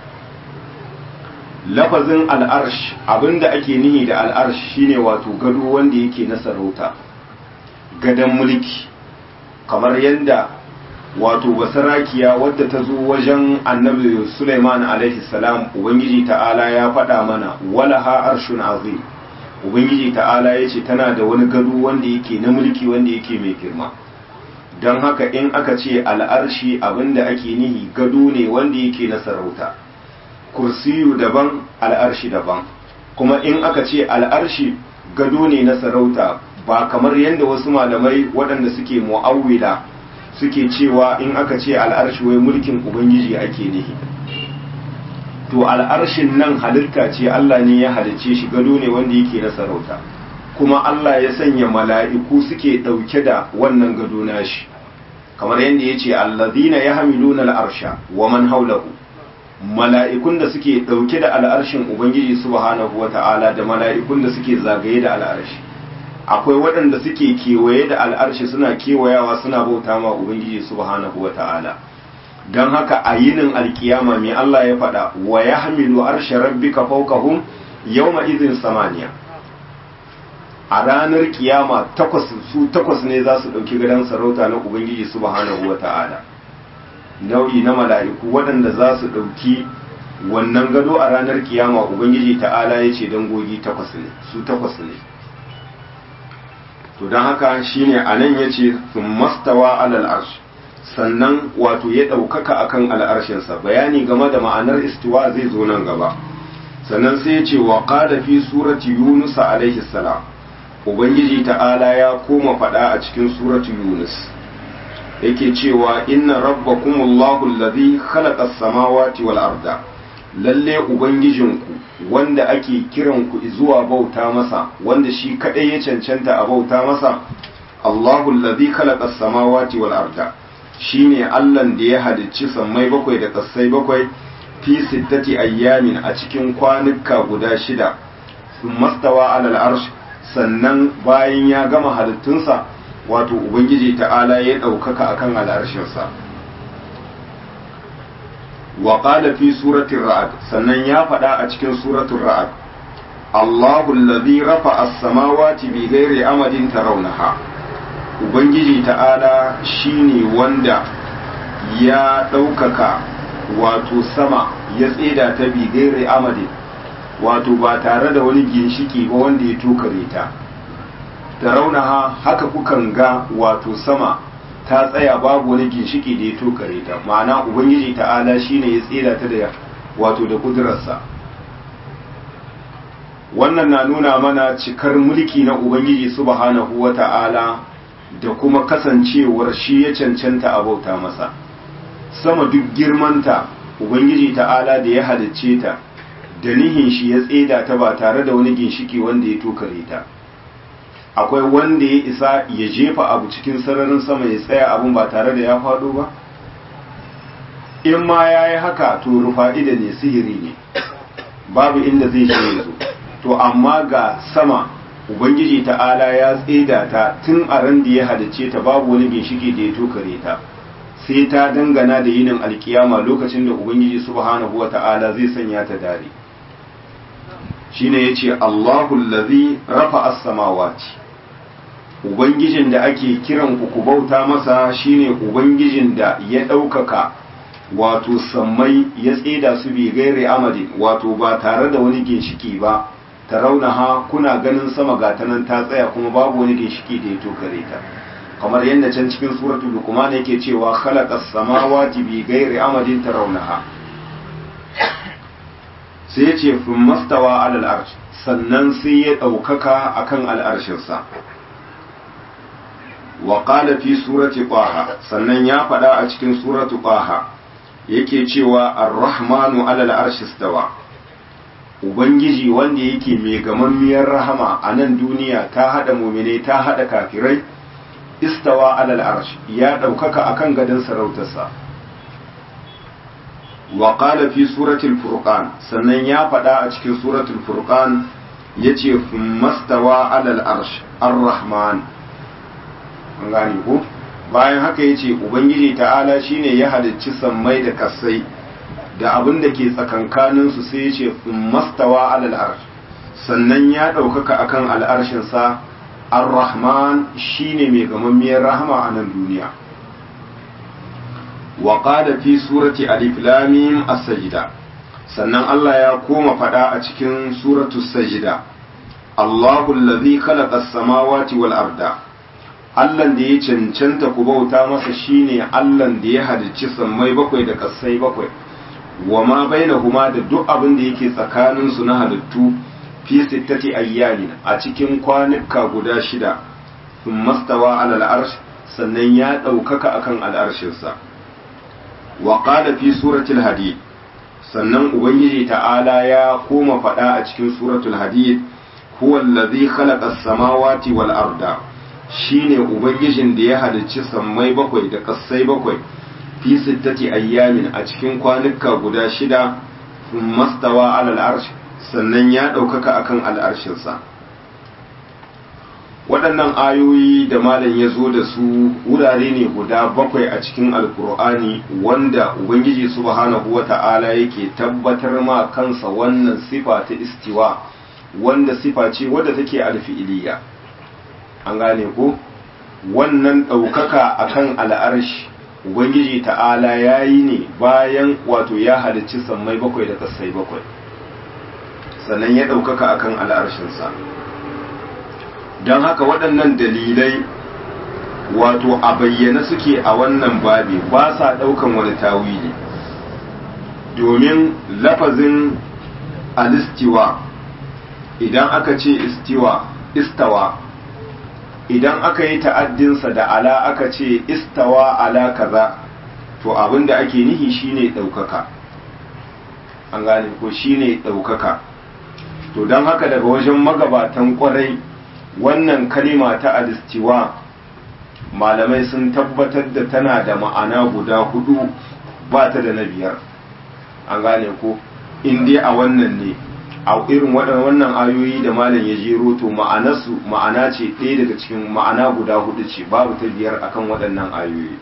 lafazin al'arsh abinda ake nihi da al'arsh shine wato gado wanda yake na sarauta gadon mulki kamar yadda wato basarakiya wadda ta zo wajen annabi Sulaiman alaihi salam ubangiji ta'ala ya faɗa mana wala ha arshun azim ubangiji ta'ala ya ce tana da wani gado wanda yake na mulki wanda yake mai girma don haka in aka ce al'arshi abinda ake nihi gado ne wanda yake na sarauta kursiyu daban al'arshi daban kuma in aka ce al'arshi gado ne na sarauta ba kamar yadda wasu malamai waɗanda suke mu'awwila suke cewa in aka ce al'arshi wai mulkin ubangiji ake nihi to al'arshin nan halitta ce Allah ne ya halicce shi gado ne wanda yake na sarauta kuma Allah ya sanya mala'iku suke ɗauke da wannan gado nashi kamar yadda ya ce allazina yahmiluna al'arsha wa man haulahu mala'ikun da suke ɗauke da al'arshin ubangiji subhanahu wata'ala da mala'ikun da suke zagaye da al'arshi akwai waɗanda suke kewaye da al'arshi suna kewayawa suna bauta ma ubangiji subhanahu wata'ala don haka a yinin alkiyama mai Allah ya faɗa wa ya hamilu arshe rabbika fawqahum yawma idhin samaniya a ranar kiyama takwas su takwas ne za su ɗauki gadon sarauta na ubangiji subhanahu wata'ala nau'i na mala'iku waɗanda za su ɗauki wannan gado a ranar kiyama ubangiji ta'ala ya ce dangogi takwas ne su takwas ne to don haka shine a nan ya ce sun mastawa alal arsh sannan wato ya ɗaukaka akan al'arshinsa bayani game da ma'anar istiwa zai zo nan gaba sannan sai ya ce wa ƙada fi surati yunus alaihi salam ubangiji ta'ala ya koma faɗa a cikin suratu yunus yake cewa inna rabbakumullahu allazi khalaqa as-samawati wal arda lalle ubangijinku wanda ake kiran ku zuwa bauta masa wanda shi kadai ya cancanta a bauta masa Allahu allazi khalaqa as-samawati wal arda shine Allah da ya halicci sammai bakwai da kasai bakwai fi sittati ayyamin a cikin kwanuka guda shida mastawa alal arsh sannan bayan ya gama halittunsa wato ubangiji ta'ala ya ɗaukaka akan al'arshinsa wa qala fi suratul ra'd sannan ya faɗa a cikin suratul ra'd Allahu allazi rafa'a as-samawati bi ghairi amadin tarawnaha ubangiji ta'ala shine wanda ya ɗaukaka wato sama ya tseda ta bi ghairi amadin wato ba tare da wani ginshiki ba wanda ya tokare ta da raunaha haka kukan ga wato sama ta tsaya babu wani ginshiki da ya tokare ta ma'ana ubangiji ta'ala shine ya tsira ta da wato da kudurarsa wannan na nuna mana cikar mulki na ubangiji subhanahu wa ta'ala da kuma kasancewar shi ya cancanta a bauta masa sama duk girmanta ubangiji ta'ala da ya halicce ta da nihin shi ya tseda ta ba tare da wani ginshiki wanda ya tokare ta akwai wanda ya isa ya jefa abu cikin sararin sama ya tsaya abun ba tare da ya faɗo ba in ma ya yi haka to rufa'ida ne sihiri ne babu inda zai je ya zo to amma ga sama ubangiji ta'ala ya tseda ta tun a ran da ya halice ta babu wani ginshiki da ya tokare ta sai ta dangana da yinin alkiyama lokacin da ubangiji subhanahu wa ta'ala zai sanya ta dare shine yace Allahu allazi rafa as-samawati ubangijin da ake kiran ku ku bauta masa shine ubangijin da ya ɗaukaka wato sammai ya tseda su bi gaire amadin wato ba tare da wani ginshiki ba ta raunaha kuna ganin sama ga ta nan ta tsaya kuma babu wani ginshiki da ya tokare ta kamar yadda can cikin suratul luqman yake cewa khalaqas samawati bi gairi amadin tarawnaha sai ya ce fin mastawa alal arsh sannan sai ya ɗaukaka akan al'arshinsa wa qala fi surati qaha sannan ya faɗa a cikin suratu qaha yake cewa ar-rahmanu alal arshi stawa ubangiji wanda yake mai gamammiyar rahama a nan duniya ta hada mumine ta hada kafirai istawa alal arsh ya ɗaukaka akan gadon sarautarsa wa qala fi suratul furqan sannan ya faɗa a cikin suratul furqan yace mastawa alal arsh ar-rahman an gane ko bayan haka yace ubangiji ta'ala shine ya halicci sammai da kasai da abin da ke tsakankanin su sai yace mastawa alal arsh sannan ya ɗaukaka akan al'arshin sa ar-rahman shine mai gamammiyar rahama a nan duniya wa qala fi surati alif lam mim as-sajda sannan Allah ya koma fada a cikin suratu sajda Allahu allazi khalaqa as-samawati wal arda Allah da ya cancanta ku bauta masa shine Allah da ya halicci sammai bakwai da kasai bakwai wa ma bainahuma da duk abin da yake tsakanin su na halittu fi sittati ayyamin a cikin kwanuka guda shida thumma stawa alal arsh sannan ya ɗaukaka akan al'arshinsa wa qala fi suratul hadid sannan ubangiji ta'ala ya koma faɗa a cikin suratul hadid huwa allazi khalaqa as-samawati wal arda shine ubangijin da ya halicci sammai bakwai da kassai bakwai fi sittati ayyamin a cikin kwanuka guda shida mastawa alal arsh sannan ya ɗaukaka akan al'arshinsa waɗannan ayoyi da malam ya zo da su wurare ne guda bakwai a cikin alkur'ani wanda ubangiji subhanahu wa ta'ala yake tabbatar ma kansa wannan sifa ta istiwa wanda sifa ce wadda take alfi'iliya an gane ko wannan ɗaukaka akan al'arshi ubangiji ta'ala ya yi ne bayan wato ya halicci sammai bakwai da kasai bakwai sannan ya ɗaukaka akan al'arshinsa don haka waɗannan dalilai wato a bayyana suke a wannan babi ba sa ɗaukan wani tawili domin lafazin alistiwa idan aka ce istiwa istawa idan aka yi ta'addinsa da ala aka ce istawa ala kaza to abin da ake nihi shine ɗaukaka an gane ko shine ɗaukaka to don haka daga wajen magabatan ƙwarai wannan kalima ta alistiwa malamai sun tabbatar da tana da ma'ana guda hudu ba ta da na biyar an gane ko in dai a wannan ne a irin wannan ayoyi da malam ya jero to ma'anarsu ma'ana ce ɗaya daga cikin ma'ana guda hudu ce babu ta biyar akan waɗannan ayoyi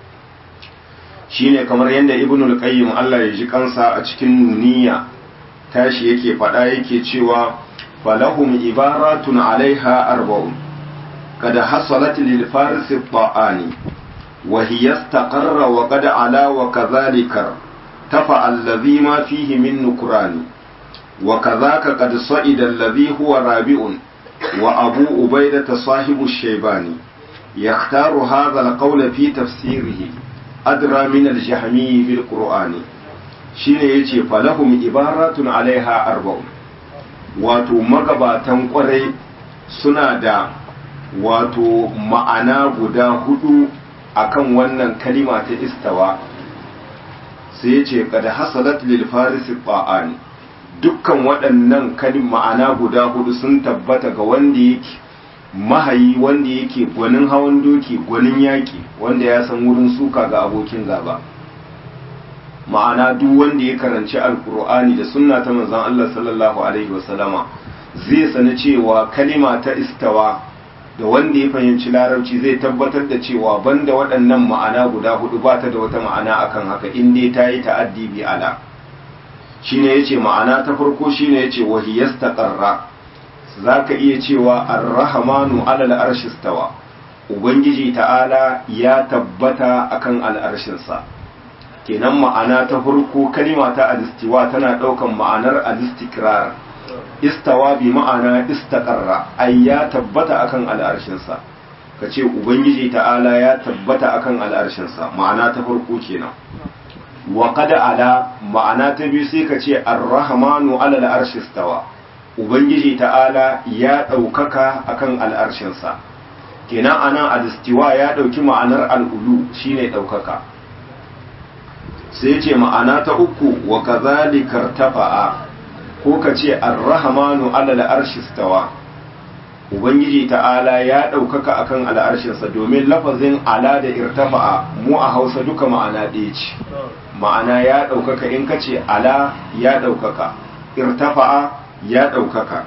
shine kamar yadda ibnul qayyim Allah ya ji kansa a cikin nuniya tashi yake faɗa yake cewa falahum ibaratun alaiha arba'un قد حصلت للفارس الطعاني وهي استقر وقد علا وكذلك ارتفع الذي ما فيه من نكران وكذاك قد صعد الذي هو رابع وأبو أبيدة صاحب الشيباني يختار هذا القول في تفسيره أدرى من الجهمي بالقرآن shine yace falahum ibaratun alaiha arba'un wato magabatan kwarai suna da wato ma'ana guda hudu akan wannan kalima ta istawa sai yace kad hasalat lil farisi ta'ani dukkan waɗannan kalim ma'ana guda hudu sun tabbata ga wanda yake mahayi wanda yake gwanin hawan doki gwanin yaƙi wanda ya san wurin suka ga abokin gaba ma'ana duk wanda ya karanci alkur'ani da sunna ta manzon Allah sallallahu alaihi wasallama zai sani cewa kalima ta istawa da wanda ya fahimci larabci zai tabbatar da cewa banda waɗannan ma'ana guda hudu ba ta da wata ma'ana akan haka in dai ta yi ta'addi bi ala shine yace ma'ana ta farko shine yace wahiyastaqarra zaka iya cewa ar-rahmanu 'ala al-arshi stawa ubangiji ta'ala ya tabbata akan al'arshinsa kenan ma'ana ta farko kalima ta al-istiwa tana daukan ma'anar al-istikrar istawa bi ma'ana istaqarra ay ya tabbata akan al'arshinsa kace ubangiji ta'ala ya tabbata akan al'arshinsa ma'ana ta farko kenan wa qad ala ma'ana ta biyu sai ka ce ar-rahmanu 'ala al-arshi istawa ubangiji ta'ala ya daukaka akan al'arshinsa kenan anan al-istiwa ya dauki ma'anar al-ulu shine daukaka sai ce ma'ana ta uku wa kadhalika tafa'a ko ka ce ar-rahmanu 'ala al-arshi istawa ubangiji ta'ala ya daukaka akan al'arshinsa domin lafazin ala da irtafa'a mu a Hausa duka ma'ana ɗaya ce ma'ana ya ɗaukaka in ka ce ala ya ɗaukaka irtafa'a ya ɗaukaka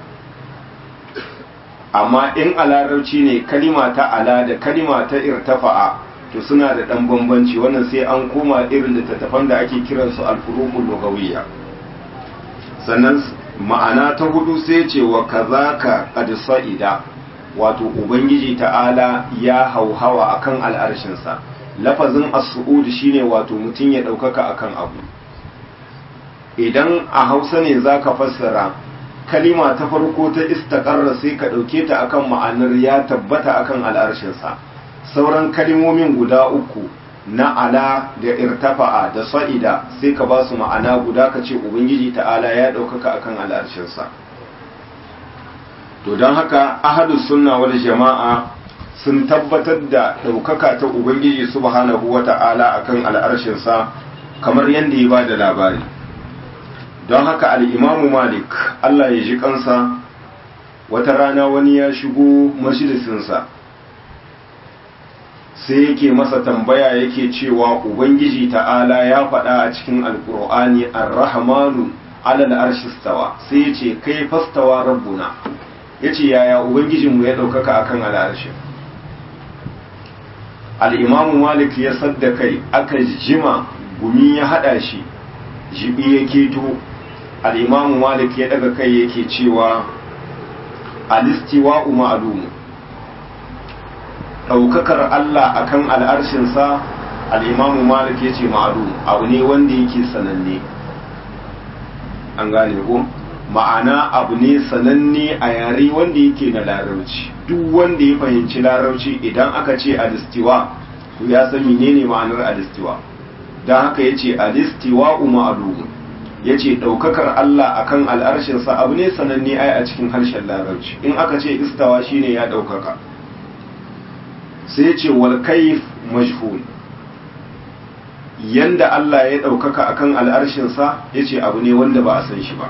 amma in a larabci ne kalima ta ala da kalima ta irtafa'a to suna da ɗan bambanci wannan sai an koma irin littattafan da ake kiransu alfurukul lugawiyya sannan ma'ana ta hudu sai ce wa kazaka qad sa'ida wato ubangiji ta'ala ya hauhawa akan al'arshinsa lafazin as-su'ud shine wato mutum ya ɗaukaka akan abu idan a hausa ne zaka fassara kalima ta farko ta istaqarra sai ka ɗauke ta akan ma'anar ya tabbata akan al'arshinsa sauran kalimomin guda uku na ala da irtafa'a da sa'ida sai ka ba su ma'ana guda ka ce ubangiji ta'ala ya ɗaukaka akan al'arshinsa to don haka ahadus sunna wal jama'a sun tabbatar da ɗaukaka ta Ubangiji subhanahu wa ta'ala a kan al'arshinsa kamar yadda ya ba da labari. Don haka al'imamu Malik, Allah ya ji kansa, wata rana wani ya shigo majalisinsa, sai yake masa tambaya yake cewa ubangiji ta'ala ya faɗa a cikin alkur'ani ar-rahmanu ala al-arshi stawa sai ya ce kai fastawa rabbuna yace yaya ubangijinmu ya ɗaukaka akan al-arshi al-imam malik ya sadda kai aka jima gumi ya hada shi jibi ya keto al-imam malik ya daga kai yake cewa al-istiwa'u ma'lumun ɗaukakar Allah akan al'arshinsa al'imamu malik ya ce ma'adu abu ne wanda yake sananne an gane ko ma'ana abu ne sananne a yare wanda yake na larauci duk wanda ya fahimci larauci idan aka ce alistiwa to ya san menene ma'anar alistiwa don haka ya ce alistiwa ma'adu ya ce ɗaukakar Allah akan al'arshinsa abu ne sananne ai a cikin harshen larauci in aka ce istawa shine ya ɗaukaka sai ce wal kaif majhul yanda Allah ya ɗaukaka akan al'arshinsa ya ce abu ne wanda ba a san shi ba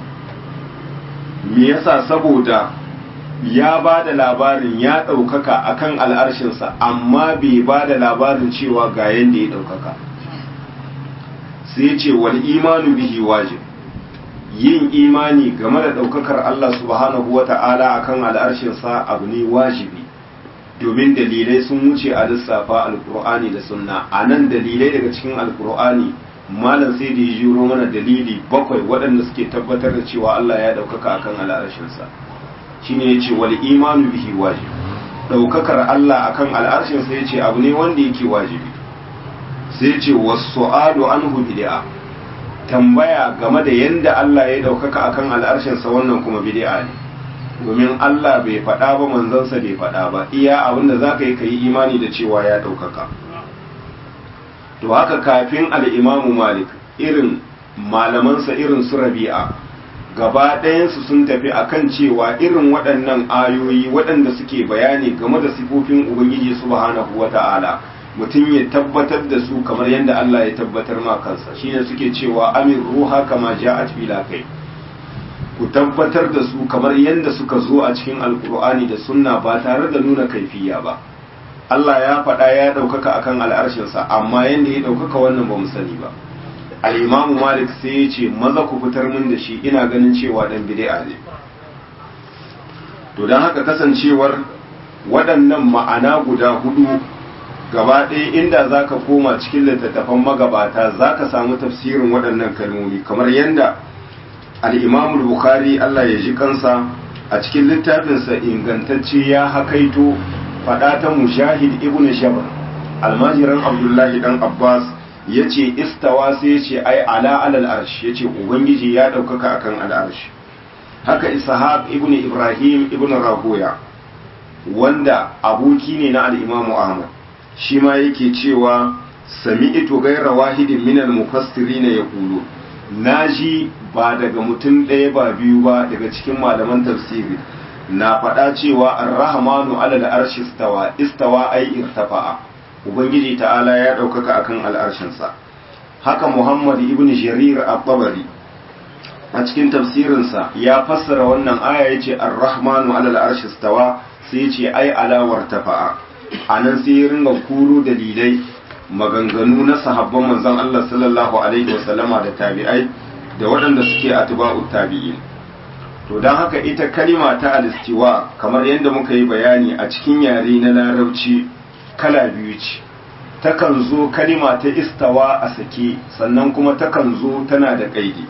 me yasa saboda ya ba da labarin ya ɗaukaka akan al'arshinsa amma bai ba da labarin cewa ga yanda ya ɗaukaka sai ce wal imanu bihi wajib yin imani game da ɗaukakar Allah subhanahu wa ta'ala akan al'arshinsa abu ne wajibi domin dalilai sun wuce a lissafa alkur'ani da sunna a nan dalilai daga cikin alkur'ani malam sai da ya jiro mana dalili bakwai waɗanda suke tabbatar da cewa Allah ya ɗaukaka akan al'arshinsa shine ya ce wal imanu bihi wajib ɗaukakar Allah akan al'arshinsa ya ce abu ne wanda yake wajibi sai ce wasu ado an bid'a tambaya game da yanda Allah ya ɗaukaka akan al'arshinsa wannan kuma bid'a ne domin Allah bai faɗa ba manzansa bai faɗa ba iya abinda za ka yi ka yi imani da cewa ya ɗaukaka to haka kafin al'imamu malik irin malamansa irin su rabi'a gaba ɗayansu sun tafi akan cewa irin waɗannan ayoyi waɗanda suke bayani game da sifofin ubangiji subhanahu wata'ala mutum ya tabbatar da su kamar yadda Allah ya tabbatar ma kansa shine suke cewa amin ruha kama ja'at bila kai ku tabbatar da su kamar yadda suka zo a cikin alkur'ani da sunna ba tare da nuna kaifiya ba Allah ya faɗa ya ɗaukaka akan al'arshinsa amma yadda ya ɗaukaka wannan ba mu sani ba al'imamu malik sai ya ce maza ku fitar min da shi ina ganin cewa ɗan bid'a ne to don haka kasancewar waɗannan ma'ana guda hudu gaba ɗaya inda za ka koma cikin littattafan magabata za ka samu tafsirin waɗannan kalmomi kamar yadda al'imamul bukhari Allah ya ji kansa a cikin littafinsa ingantacce ya hakaito faɗa ta mujahid ibn shabar almajiran abdullahi dan abbas ya ce istawa sai ya ce ai ala alal arsh ya ce ubangiji ya ɗaukaka akan al'arsh haka ishaq ibn ibrahim ibn rahoya wanda aboki ne na al'imamu ahmad shi ma yake cewa sami'tu gaira wahidin minal mufassirin yaqulu naji ba daga mutum ɗaya ba biyu ba daga cikin malaman tafsiri na faɗa cewa ar-rahmanu ala al-arshi istawa istawa ai irtafa'a ubangiji ta'ala ya ɗaukaka akan al'arshinsa haka muhammad ibn jarir at-tabari a cikin tafsirinsa ya fassara wannan aya yace ar-rahmanu ala al-arshi istawa sai yace ai ala wartafa'a anan sai ya ringa kuro dalilai maganganu na sahabban manzon Allah sallallahu alaihi wasallama da tabi'ai da waɗanda suke atba'u tabi'in to don haka ita kalima ta alistiwa kamar yadda muka yi bayani a cikin yare na larabci kala biyu ce takan zo kalima ta istawa a sake sannan kuma takan zo tana da kaidi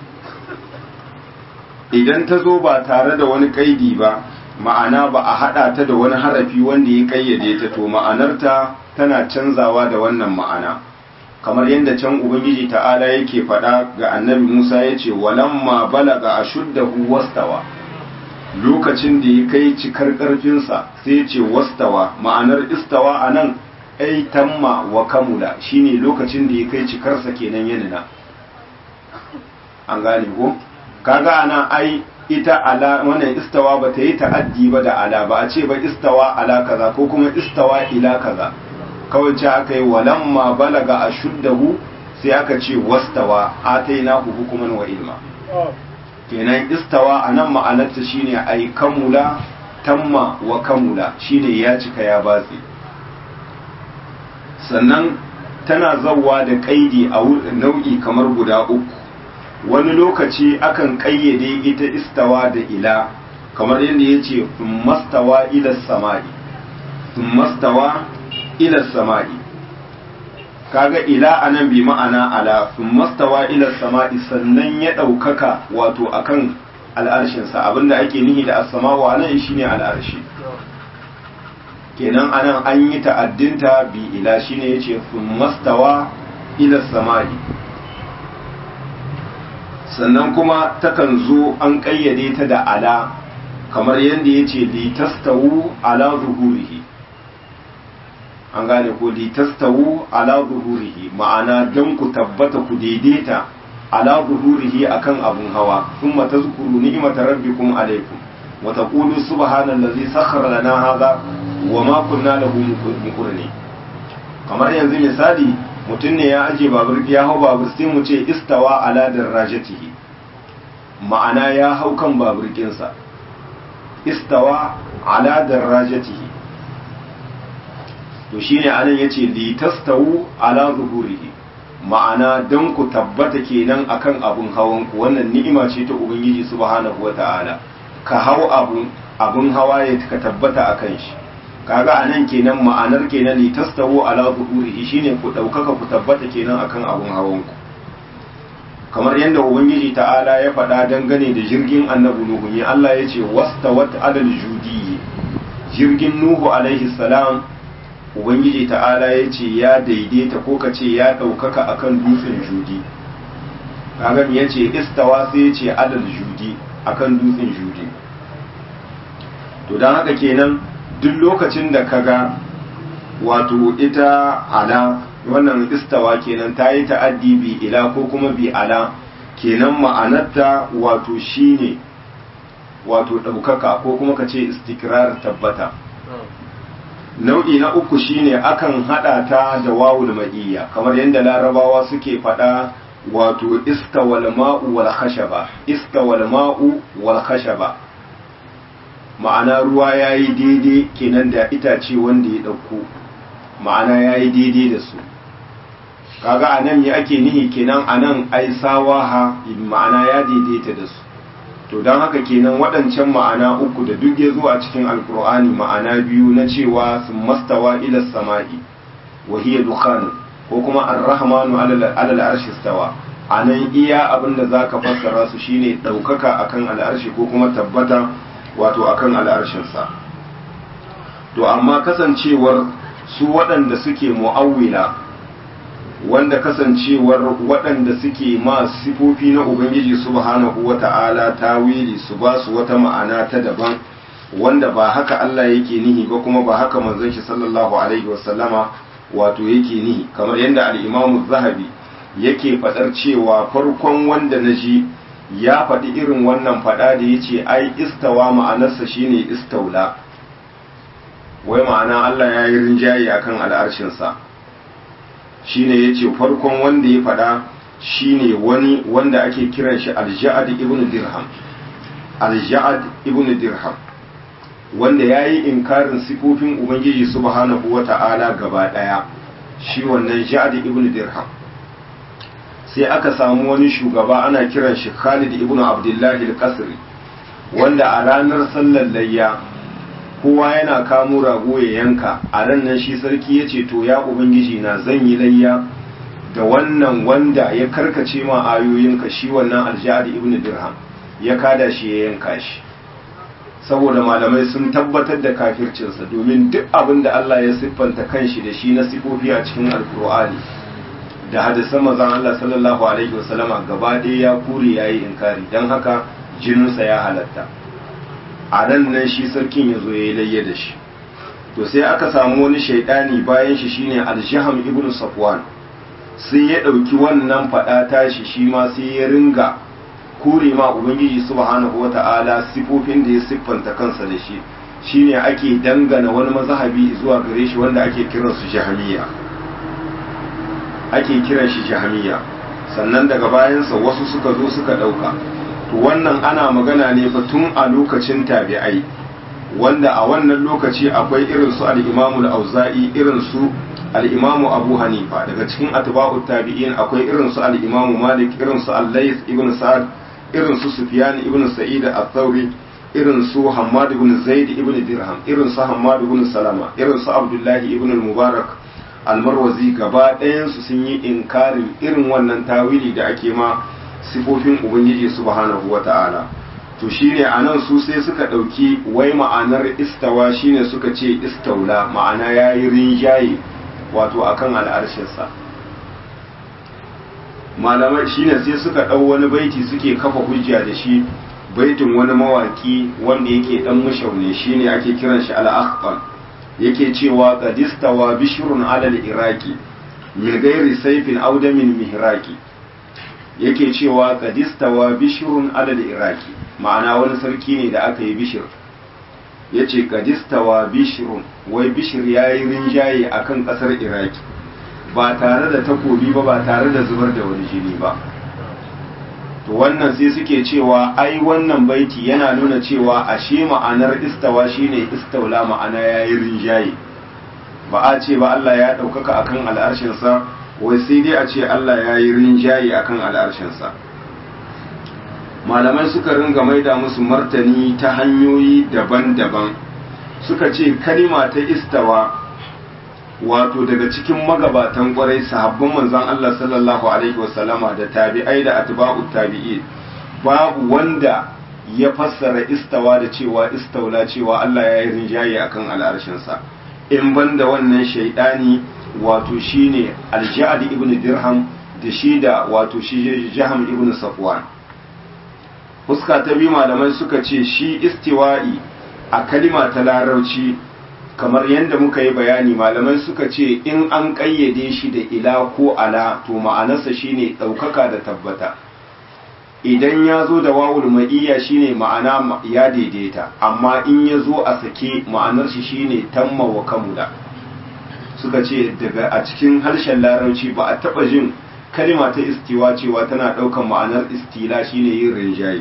idan ta zo ba tare da wani kaidi ba ma'ana ba a haɗa ta da wani harafi wanda ya kayyade ta to ma'anarta tana canzawa da wannan ma'ana kamar yadda can ubangiji ta'ala yake faɗa ga annabi musa ya ce walamma balaga a shuddahu wastawa lokacin da ya kai cikar ƙarfinsa sai ya ce wastawa ma'anar istawa a nan ai tamma wa kamula shine lokacin da ya kai cikarsa kenan yanina an gane ko kaga ana ai ita ala wannan istawa ba ta yi ta'addi ba da ala ba a ce ba istawa ala kaza ko kuma istawa ila kaza kawai ce aka yi walamma balaga a shuddahu sai aka ce wastawa atainahu hukuman wa ilma kenan istawa a nan ma'anarta shine ai kamula tamma wa kamula shine ya cika ya batse sannan tana zauwa da kaidi a nau'i kamar guda uku wani lokaci akan kayyade ita istawa da ila kamar yadda ya ce mastawa ila sama'i mastawa ila sama'i kaga ila anan bi ma'ana ala mastawa ila sama'i sannan ya ɗaukaka wato akan al'arshinsa abinda ake nihi da as-sama'u anan shine al'arshi kenan anan an yi ta'addinta bi ila shine yace mastawa ila sama'i sannan kuma takan zo an kayyade ta da ala kamar yadda yace li tastawu ala zuhurihi an gane ko li tastawu ala zuhurihi ma'ana dan ku tabbata ku daidaita ala zuhurihi akan abun hawa thumma tazkuru ni'mata rabbikum alaykum wa taqulu subhanallazi sakhkhara lana hadha wa ma kunna lahu muqrinin kamar yanzu misali mutum ne ya aje babur ya hau babur sai mu ce istawa ala darajatihi ma'ana ya hau kan babur kinsa istawa ala darajatihi to shine anan yace li tastawu ala zuhurihi ma'ana dan ku tabbata kenan akan abun hawan ku wannan ni'ima ce ta ubangiji subhanahu wata'ala ka hau abun abun hawa ya ka tabbata akan shi kaga anan kenan ma'anar kenan li tastawu ala zuhurihi shine ku daukaka ku tabbata kenan akan abun hawan ku kamar yadda ubangiji ta'ala ya faɗa dangane da jirgin annabi nuhu ne Allah ya ce wastawat adal judi jirgin nuhu alaihi salam ubangiji ta'ala ya ce ya daidaita ko ka ce ya ɗaukaka akan dutsen judi kaga ya ce istawa sai ya ce adal judi akan dutsen judi to don haka kenan duk lokacin da kaga wato ita ala wannan istawa kenan ta yi ta'addi bi ila ko kuma bi ala kenan ma'anarta wato shine wato ɗaukaka ko kuma ka ce istikrar tabbata nau'i na uku shine akan hada ta da wawul ma'iyya kamar yadda larabawa suke fada wato istawal ma'u wal khashaba istawal ma'u wal khashaba ma'ana ruwa yayi daidai kenan da itace wanda ya dauko ma'ana yayi daidai da su kaga anan me ake nihi kenan anan ai sawaha ma'ana ya daidaita da su to don haka kenan waɗancan ma'ana uku da duk ya zo a cikin alkur'ani ma'ana biyu na cewa sun mastawa ila sama'i wa hiya dukhan ko kuma ar-rahmanu alal arshi stawa anan iya abin da zaka fassara su shine daukaka akan al'arshi ko kuma tabbata wato akan al'arshin sa to amma kasancewar su waɗanda suke mu'awwila wanda kasancewar waɗanda suke ma sifofi na Ubangiji subhanahu wa ta'ala tawili su ba su wata ma'ana ta daban wanda ba haka Allah yake nihi ba kuma ba haka manzon shi sallallahu alaihi wasallama wato yake nihi kamar yadda al-Imam zahabi yake fadar cewa farkon wanda na ji ya faɗi irin wannan faɗa da yace ai istawa ma'anarsa shine istaula wai ma'ana Allah ya yi rinjaye akan al'arshinsa shine yace farkon wanda ya fada shine wani wanda ake kiran shi al-Ja'ad ibn Dirham al-Ja'ad ibn Dirham wanda yayi inkarin sifofin Ubangiji subhanahu wata'ala gaba daya shi wannan Ja'ad ibn Dirham sai aka samu wani shugaba ana kiran shi Khalid ibn Abdullah al-Qasri wanda a ranar sallar layya kowa yana kamo rago ya yanka a ran nan shi sarki ya ce to ya ubangiji na zan yi layya da wannan wanda ya karkace ma ayoyinka shi wannan aljihadi ibn dirham ya kada shi ya yanka shi saboda malamai sun tabbatar da kafircinsa domin duk abin da Allah ya siffanta kanshi da shi na sifofi a cikin alkur'ani da hadisan mazan Allah sallallahu alaihi wasallama gaba ɗaya ya kure yayi inkari don haka jininsa ya halatta a nan nan shi sarkin ya zo ya yi layya da shi to sai aka samu wani shaidani bayan shi shine aljiham ibn safwan sai ya ɗauki wannan faɗa tashi shi ma sai ya ringa kure ma ubangiji subhanahu wata'ala sifofin da ya siffanta kansa da shi shine ake dangana wani mazhabi zuwa gare shi wanda ake kiran su jahamiya ake kiran shi jahamiya sannan daga bayansa wasu suka zo suka ɗauka to wannan ana magana ne fa tun a lokacin tabi'ai wanda a wannan lokaci akwai irin su al-imamul auza'i irin su al-imamu abu hanifa daga cikin atba'ut tabi'in akwai irin su al-imamu malik irin su al-layth ibn sa'ad irin su sufyan ibn sa'id al-thawri irin su hammad ibn zaid ibn dirham irin su hammad ibn salama irin su abdullahi ibn al-mubarak al-marwazi gaba ɗayan su sun yi inkarin irin wannan tawili da ake ma sifofin ubangiji subhanahu wata'ala to shine anan su sai suka ɗauki wai ma'anar istawa shine suka ce istaula ma'ana yayi rinjaye wato akan al'arshinsa malamai shine sai suka ɗau wani baiti suke kafa hujja da shi baitin wani mawaki wanda yake dan mushaune shine ake kiran shi al-akhtal yake cewa qadistawa bishrun alal iraqi min ghairi sayfin aw damin mihraqi yake cewa qadistawa bishrun alal iraqi ma'ana wani sarki ne da aka yi bishir yace qadistawa bishrun wai bishir yayi rinjaye akan kasar iraki ba tare da takobi ba ba tare da zubar da wani jini ba to wannan sai suke cewa ai wannan baiti yana nuna cewa ashe ma'anar istawa shine istaula ma'ana yayi rinjaye ba a ce ba Allah ya ɗaukaka akan al'arshinsa wai sai dai a ce Allah ya yi rinjaye akan al'arshinsa malamai suka ringa maida musu martani ta hanyoyi daban-daban suka ce kalima ta istawa wato daga cikin magabatan kwarai sahabban manzon Allah sallallahu alaihi wasallama da tabi'ai da atba'u tabi'i babu wanda ya fassara istawa da cewa istaula cewa Allah ya yi rinjaye akan al'arshinsa in banda wannan shaidani wato shine alja'ad ibn dirham da shi da wato shi jaham ibn safwan fuska ta biyu malamai suka ce shi istiwa'i a kalima ta larauci kamar yadda muka yi bayani malamai suka ce in an ƙayyade shi da ila ko ala to ma'anarsa shine ɗaukaka da tabbata idan ya zo da wawul ma'iyya shine ma'ana ya daidaita amma in ya zo a sake ma'anar shi shine tamma wa kamula suka ce daga a cikin harshen larabci ba a taɓa jin kalima ta istiwa cewa tana ɗaukan ma'anar istila shine yin rinjaye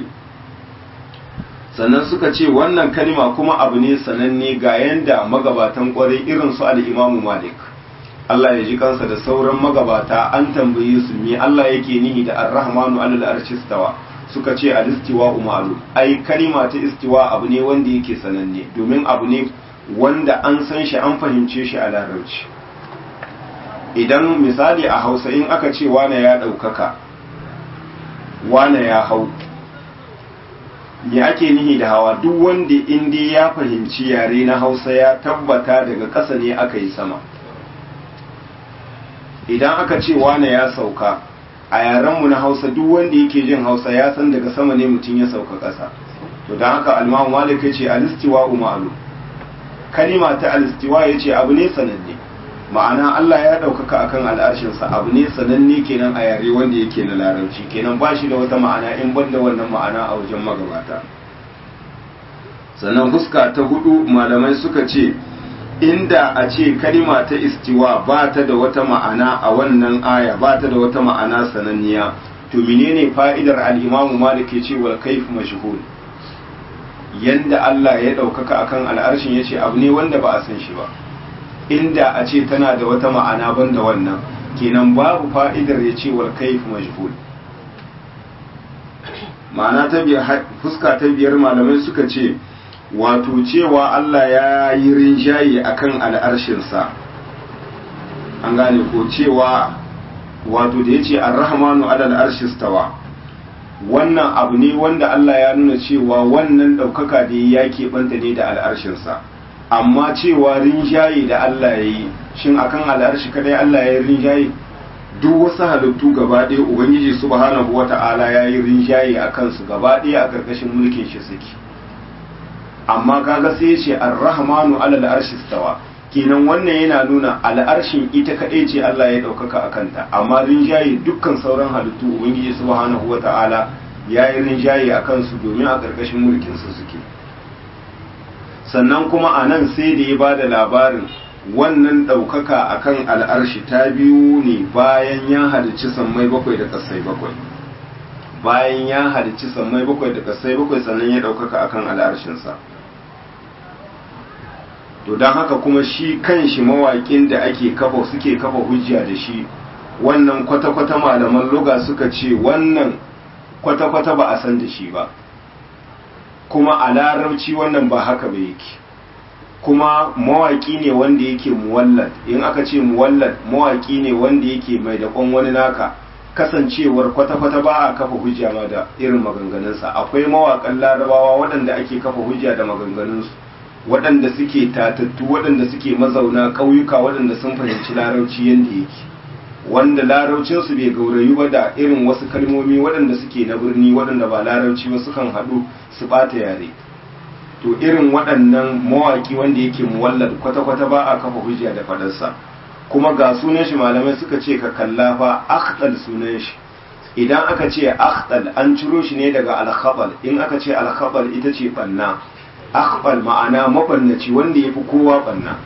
sannan suka ce wannan kalima kuma abu ne sananne ga yanda magabatan kwarai irin su al-imamu malik Allah ya ji kansa da sauran magabata an tambaye su me Allah yake nihi da ar-rahmanu alal arshi stawa suka ce al-istiwa umaru ai kalima ta istiwa abu ne wanda yake sananne domin abu ne wanda an san shi an fahimce shi a larabci idan misali a hausa in aka ce wane ya ɗaukaka wane ya hau me ake nihi da hawa duk wanda inda ya fahimci yare na hausa ya tabbata daga ƙasa ne aka yi sama idan aka ce wane ya sauka a yarenmu na hausa duk wanda yake jin hausa ya san daga sama ne mutum ya sauka ƙasa to don haka almahu malik ya ce alistiwa umaru kalima ta alistiwa ya ce abu ne sananne ma'ana Allah ya ɗaukaka akan al'arshinsa abu ne sananne kenan a yare wanda yake na larabci kenan ba shi da wata ma'ana in ban da wannan ma'ana a wajen magabata sannan fuska ta hudu malamai suka ce inda a ce kalima ta istiwa ba ta da wata ma'ana a wannan aya ba ta da wata ma'ana sananniya to menene fa'idar al-imamu malik ya ce wal kayf mashhur yanda Allah ya ɗaukaka akan al'arshin yace abu ne wanda ba a san shi ba inda a ce tana da wata ma'ana banda wannan kenan babu fa'idar ya ce wal kayf majhul ma'ana ta biyar fuska ta biyar malamai suka ce wato cewa Allah ya yi rinjaye akan al'arshinsa an gane ko cewa wato da ya ce ar-rahmanu alal arshistawa wannan abu ne wanda Allah ya nuna cewa wannan ɗaukaka da ya keɓanta ne da al'arshinsa amma cewa rinjaye da Allah ya yi shin akan al'arshi kadai Allah ya yi rinjaye duk wasu halittu gaba ɗaya ubangiji subhanahu wata'ala ya yi rinjaye a kansu gaba ɗaya a ƙarƙashin mulkin shi suke amma kaga sai ce ar-rahmanu alal arshi stawa kenan wannan yana nuna al'arshin ita kadai ce Allah ya ɗaukaka a kanta amma rinjaye dukkan sauran halittu ubangiji subhanahu wata'ala ya yi rinjaye a kansu domin a ƙarƙashin mulkin su suke sannan kuma a nan sai da ya ba da labarin wannan ɗaukaka a kan al'arshi ta biyu ne bayan ya halicci sammai bakwai da ƙasai bakwai bayan ya halicci sammai bakwai da ƙasai bakwai sannan ya ɗaukaka a kan al'arshinsa to don haka kuma shi kan shi mawaƙin da ake kafa suke kafa hujja da shi wannan kwata-kwata malaman luga suka ce wannan kwata-kwata ba a san da shi ba kuma a larabci wannan ba haka ba yake kuma mawaƙi ne wanda yake muwallad in aka ce muwallad mawaƙi ne wanda yake mai daƙon wani naka kasancewar kwata-kwata ba a kafa hujja ma da irin maganganunsa akwai mawaƙan larabawa waɗanda ake kafa hujja da maganganunsu waɗanda suke tatattu waɗanda suke mazauna ƙauyuka waɗanda sun fahimci larauci yadda yake wanda laraucinsu bai gaurayu ba da irin wasu kalmomi waɗanda suke na birni waɗanda ba larauci ba sukan haɗu su ɓata yare to irin waɗannan mawaƙi wanda yake muwallad kwata-kwata ba a kafa hujja da faɗarsa kuma ga sunan shi malamai suka ce ka kalla fa akhdal sunan shi idan aka ce akhdal an ciro shi ne daga alkhabal in aka ce alkhabal ita ce banna akhbal ma'ana mabannaci wanda yafi kowa banna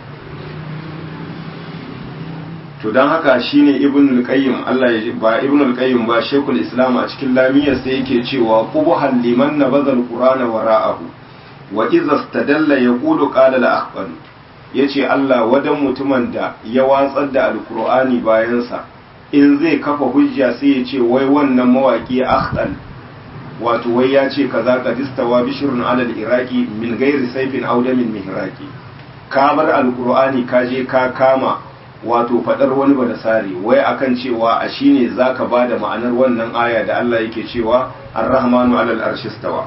to don haka shine ibn al-qayyim Allah ya ba ibn al-qayyim ba shekul islam a cikin lamiyar sai yake cewa qubuhal liman nabadha al-qur'ana wara'ahu wa idza istadalla yaqulu qala al-akhbar yace Allah wadan mutumin da ya watsar da al-qur'ani bayan sa in zai kafa hujja sai ya ce wai wannan mawaki akhdal wato wai ya ce kaza qadistawa bishrun ala al-iraqi min ghairi sayfin aw damin mihraqi ka bar al-qur'ani ka je ka kama wato fadar wani ba da sari wai akan cewa a shine zaka bada ma'anar wannan aya da Allah yake cewa ar-rahmanu 'alal arshi stawa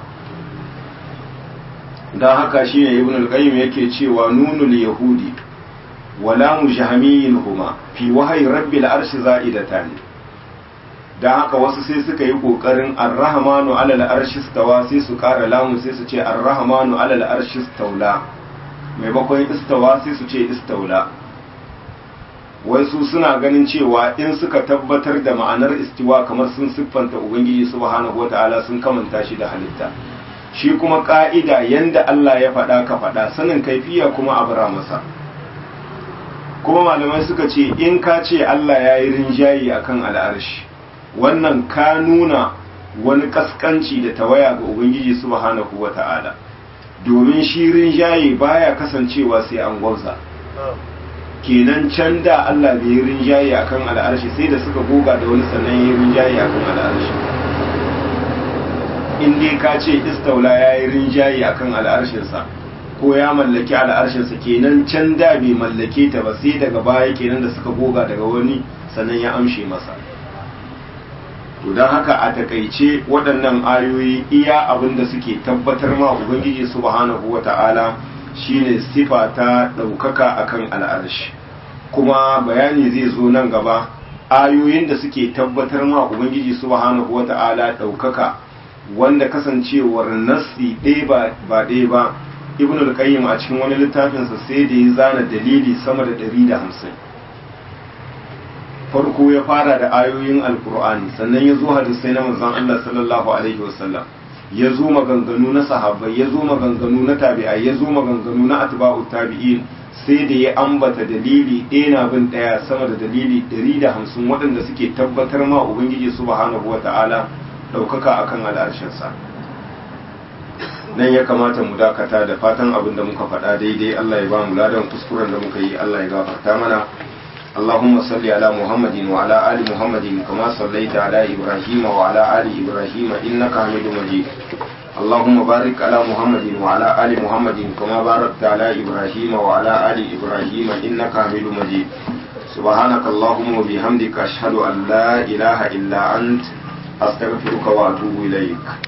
dan haka shine ibn al-qayyim yake cewa nunul yahudi wala mujahmiyin huma fi wahyi rabbil arshi za'idatan dan haka wasu sai suka yi kokarin ar-rahmanu 'alal arshi stawa sai su kara lamu sai su ce ar-rahmanu 'alal arshi staula maimakon istawa sai su ce istaula wai su suna ganin cewa in suka tabbatar da ma'anar istiwa kamar sun siffanta ubangiji subhanahu wata'ala sun kamanta shi da halitta shi kuma ka'ida yanda Allah ya faɗa ka faɗa sanin kaifiya kuma a bara masa kuma malamai suka ce in ka ce Allah ya yi rinjayi akan al'arshi wannan ka nuna wani kaskanci da tawaya ga ubangiji subhanahu wata'ala domin shi rinjayi baya kasancewa sai an gwauza kenan can da Allah bai yi rinjaye akan al'arshi sai da suka goga da wani sannan yi rinjaye akan al'arshi in dai ka ce istaula ya yi rinjaye akan al'arshinsa ko ya mallaki al'arshinsa kenan can da bai mallake ta ba sai daga baya kenan da suka goga daga wani sannan ya amshe masa to don haka a takaice waɗannan ayoyi iya abin da suke tabbatar ma ubangiji subhanahu wata'ala shine sifa ta ɗaukaka akan al'arshi kuma bayani zai zo nan gaba ayoyin da suke tabbatar ma ubangiji subhanahu wata'ala ɗaukaka wanda kasancewar nassi ɗaya ba ɗaya ba ibn al-qayyim a cikin wani littafinsa sai da ya zana dalili sama da ɗari da hamsin farko ya fara da ayoyin alkur'ani sannan ya zo hadisai na manzon Allah sallallahu alaihi wasallam ya zo maganganu na sahabbai ya zo maganganu na tabi'ai ya zo maganganu na atba'u tabi'in sai da ya ambata dalili ɗaya na bin ɗaya sama da dalili ɗari da hamsin waɗanda suke tabbatar ma ubangiji subhanahu wa ta'ala ɗaukaka akan al'arshinsa nan ya kamata mu dakata da fatan abin da muka faɗa daidai Allah ya ba mu ladan kuskuren da muka yi Allah ya gafarta mana اللهم صل على محمد وعلى آل محمد كما صليت على إبراهيم وعلى آل إبراهيم إنك حميد مجيد اللهم بارك على محمد وعلى آل محمد كما باركت على إبراهيم وعلى آل إبراهيم إنك حميد مجيد سبحانك اللهم وبحمدك أشهد أن لا إله إلا أنت أستغفرك وأتوب إليك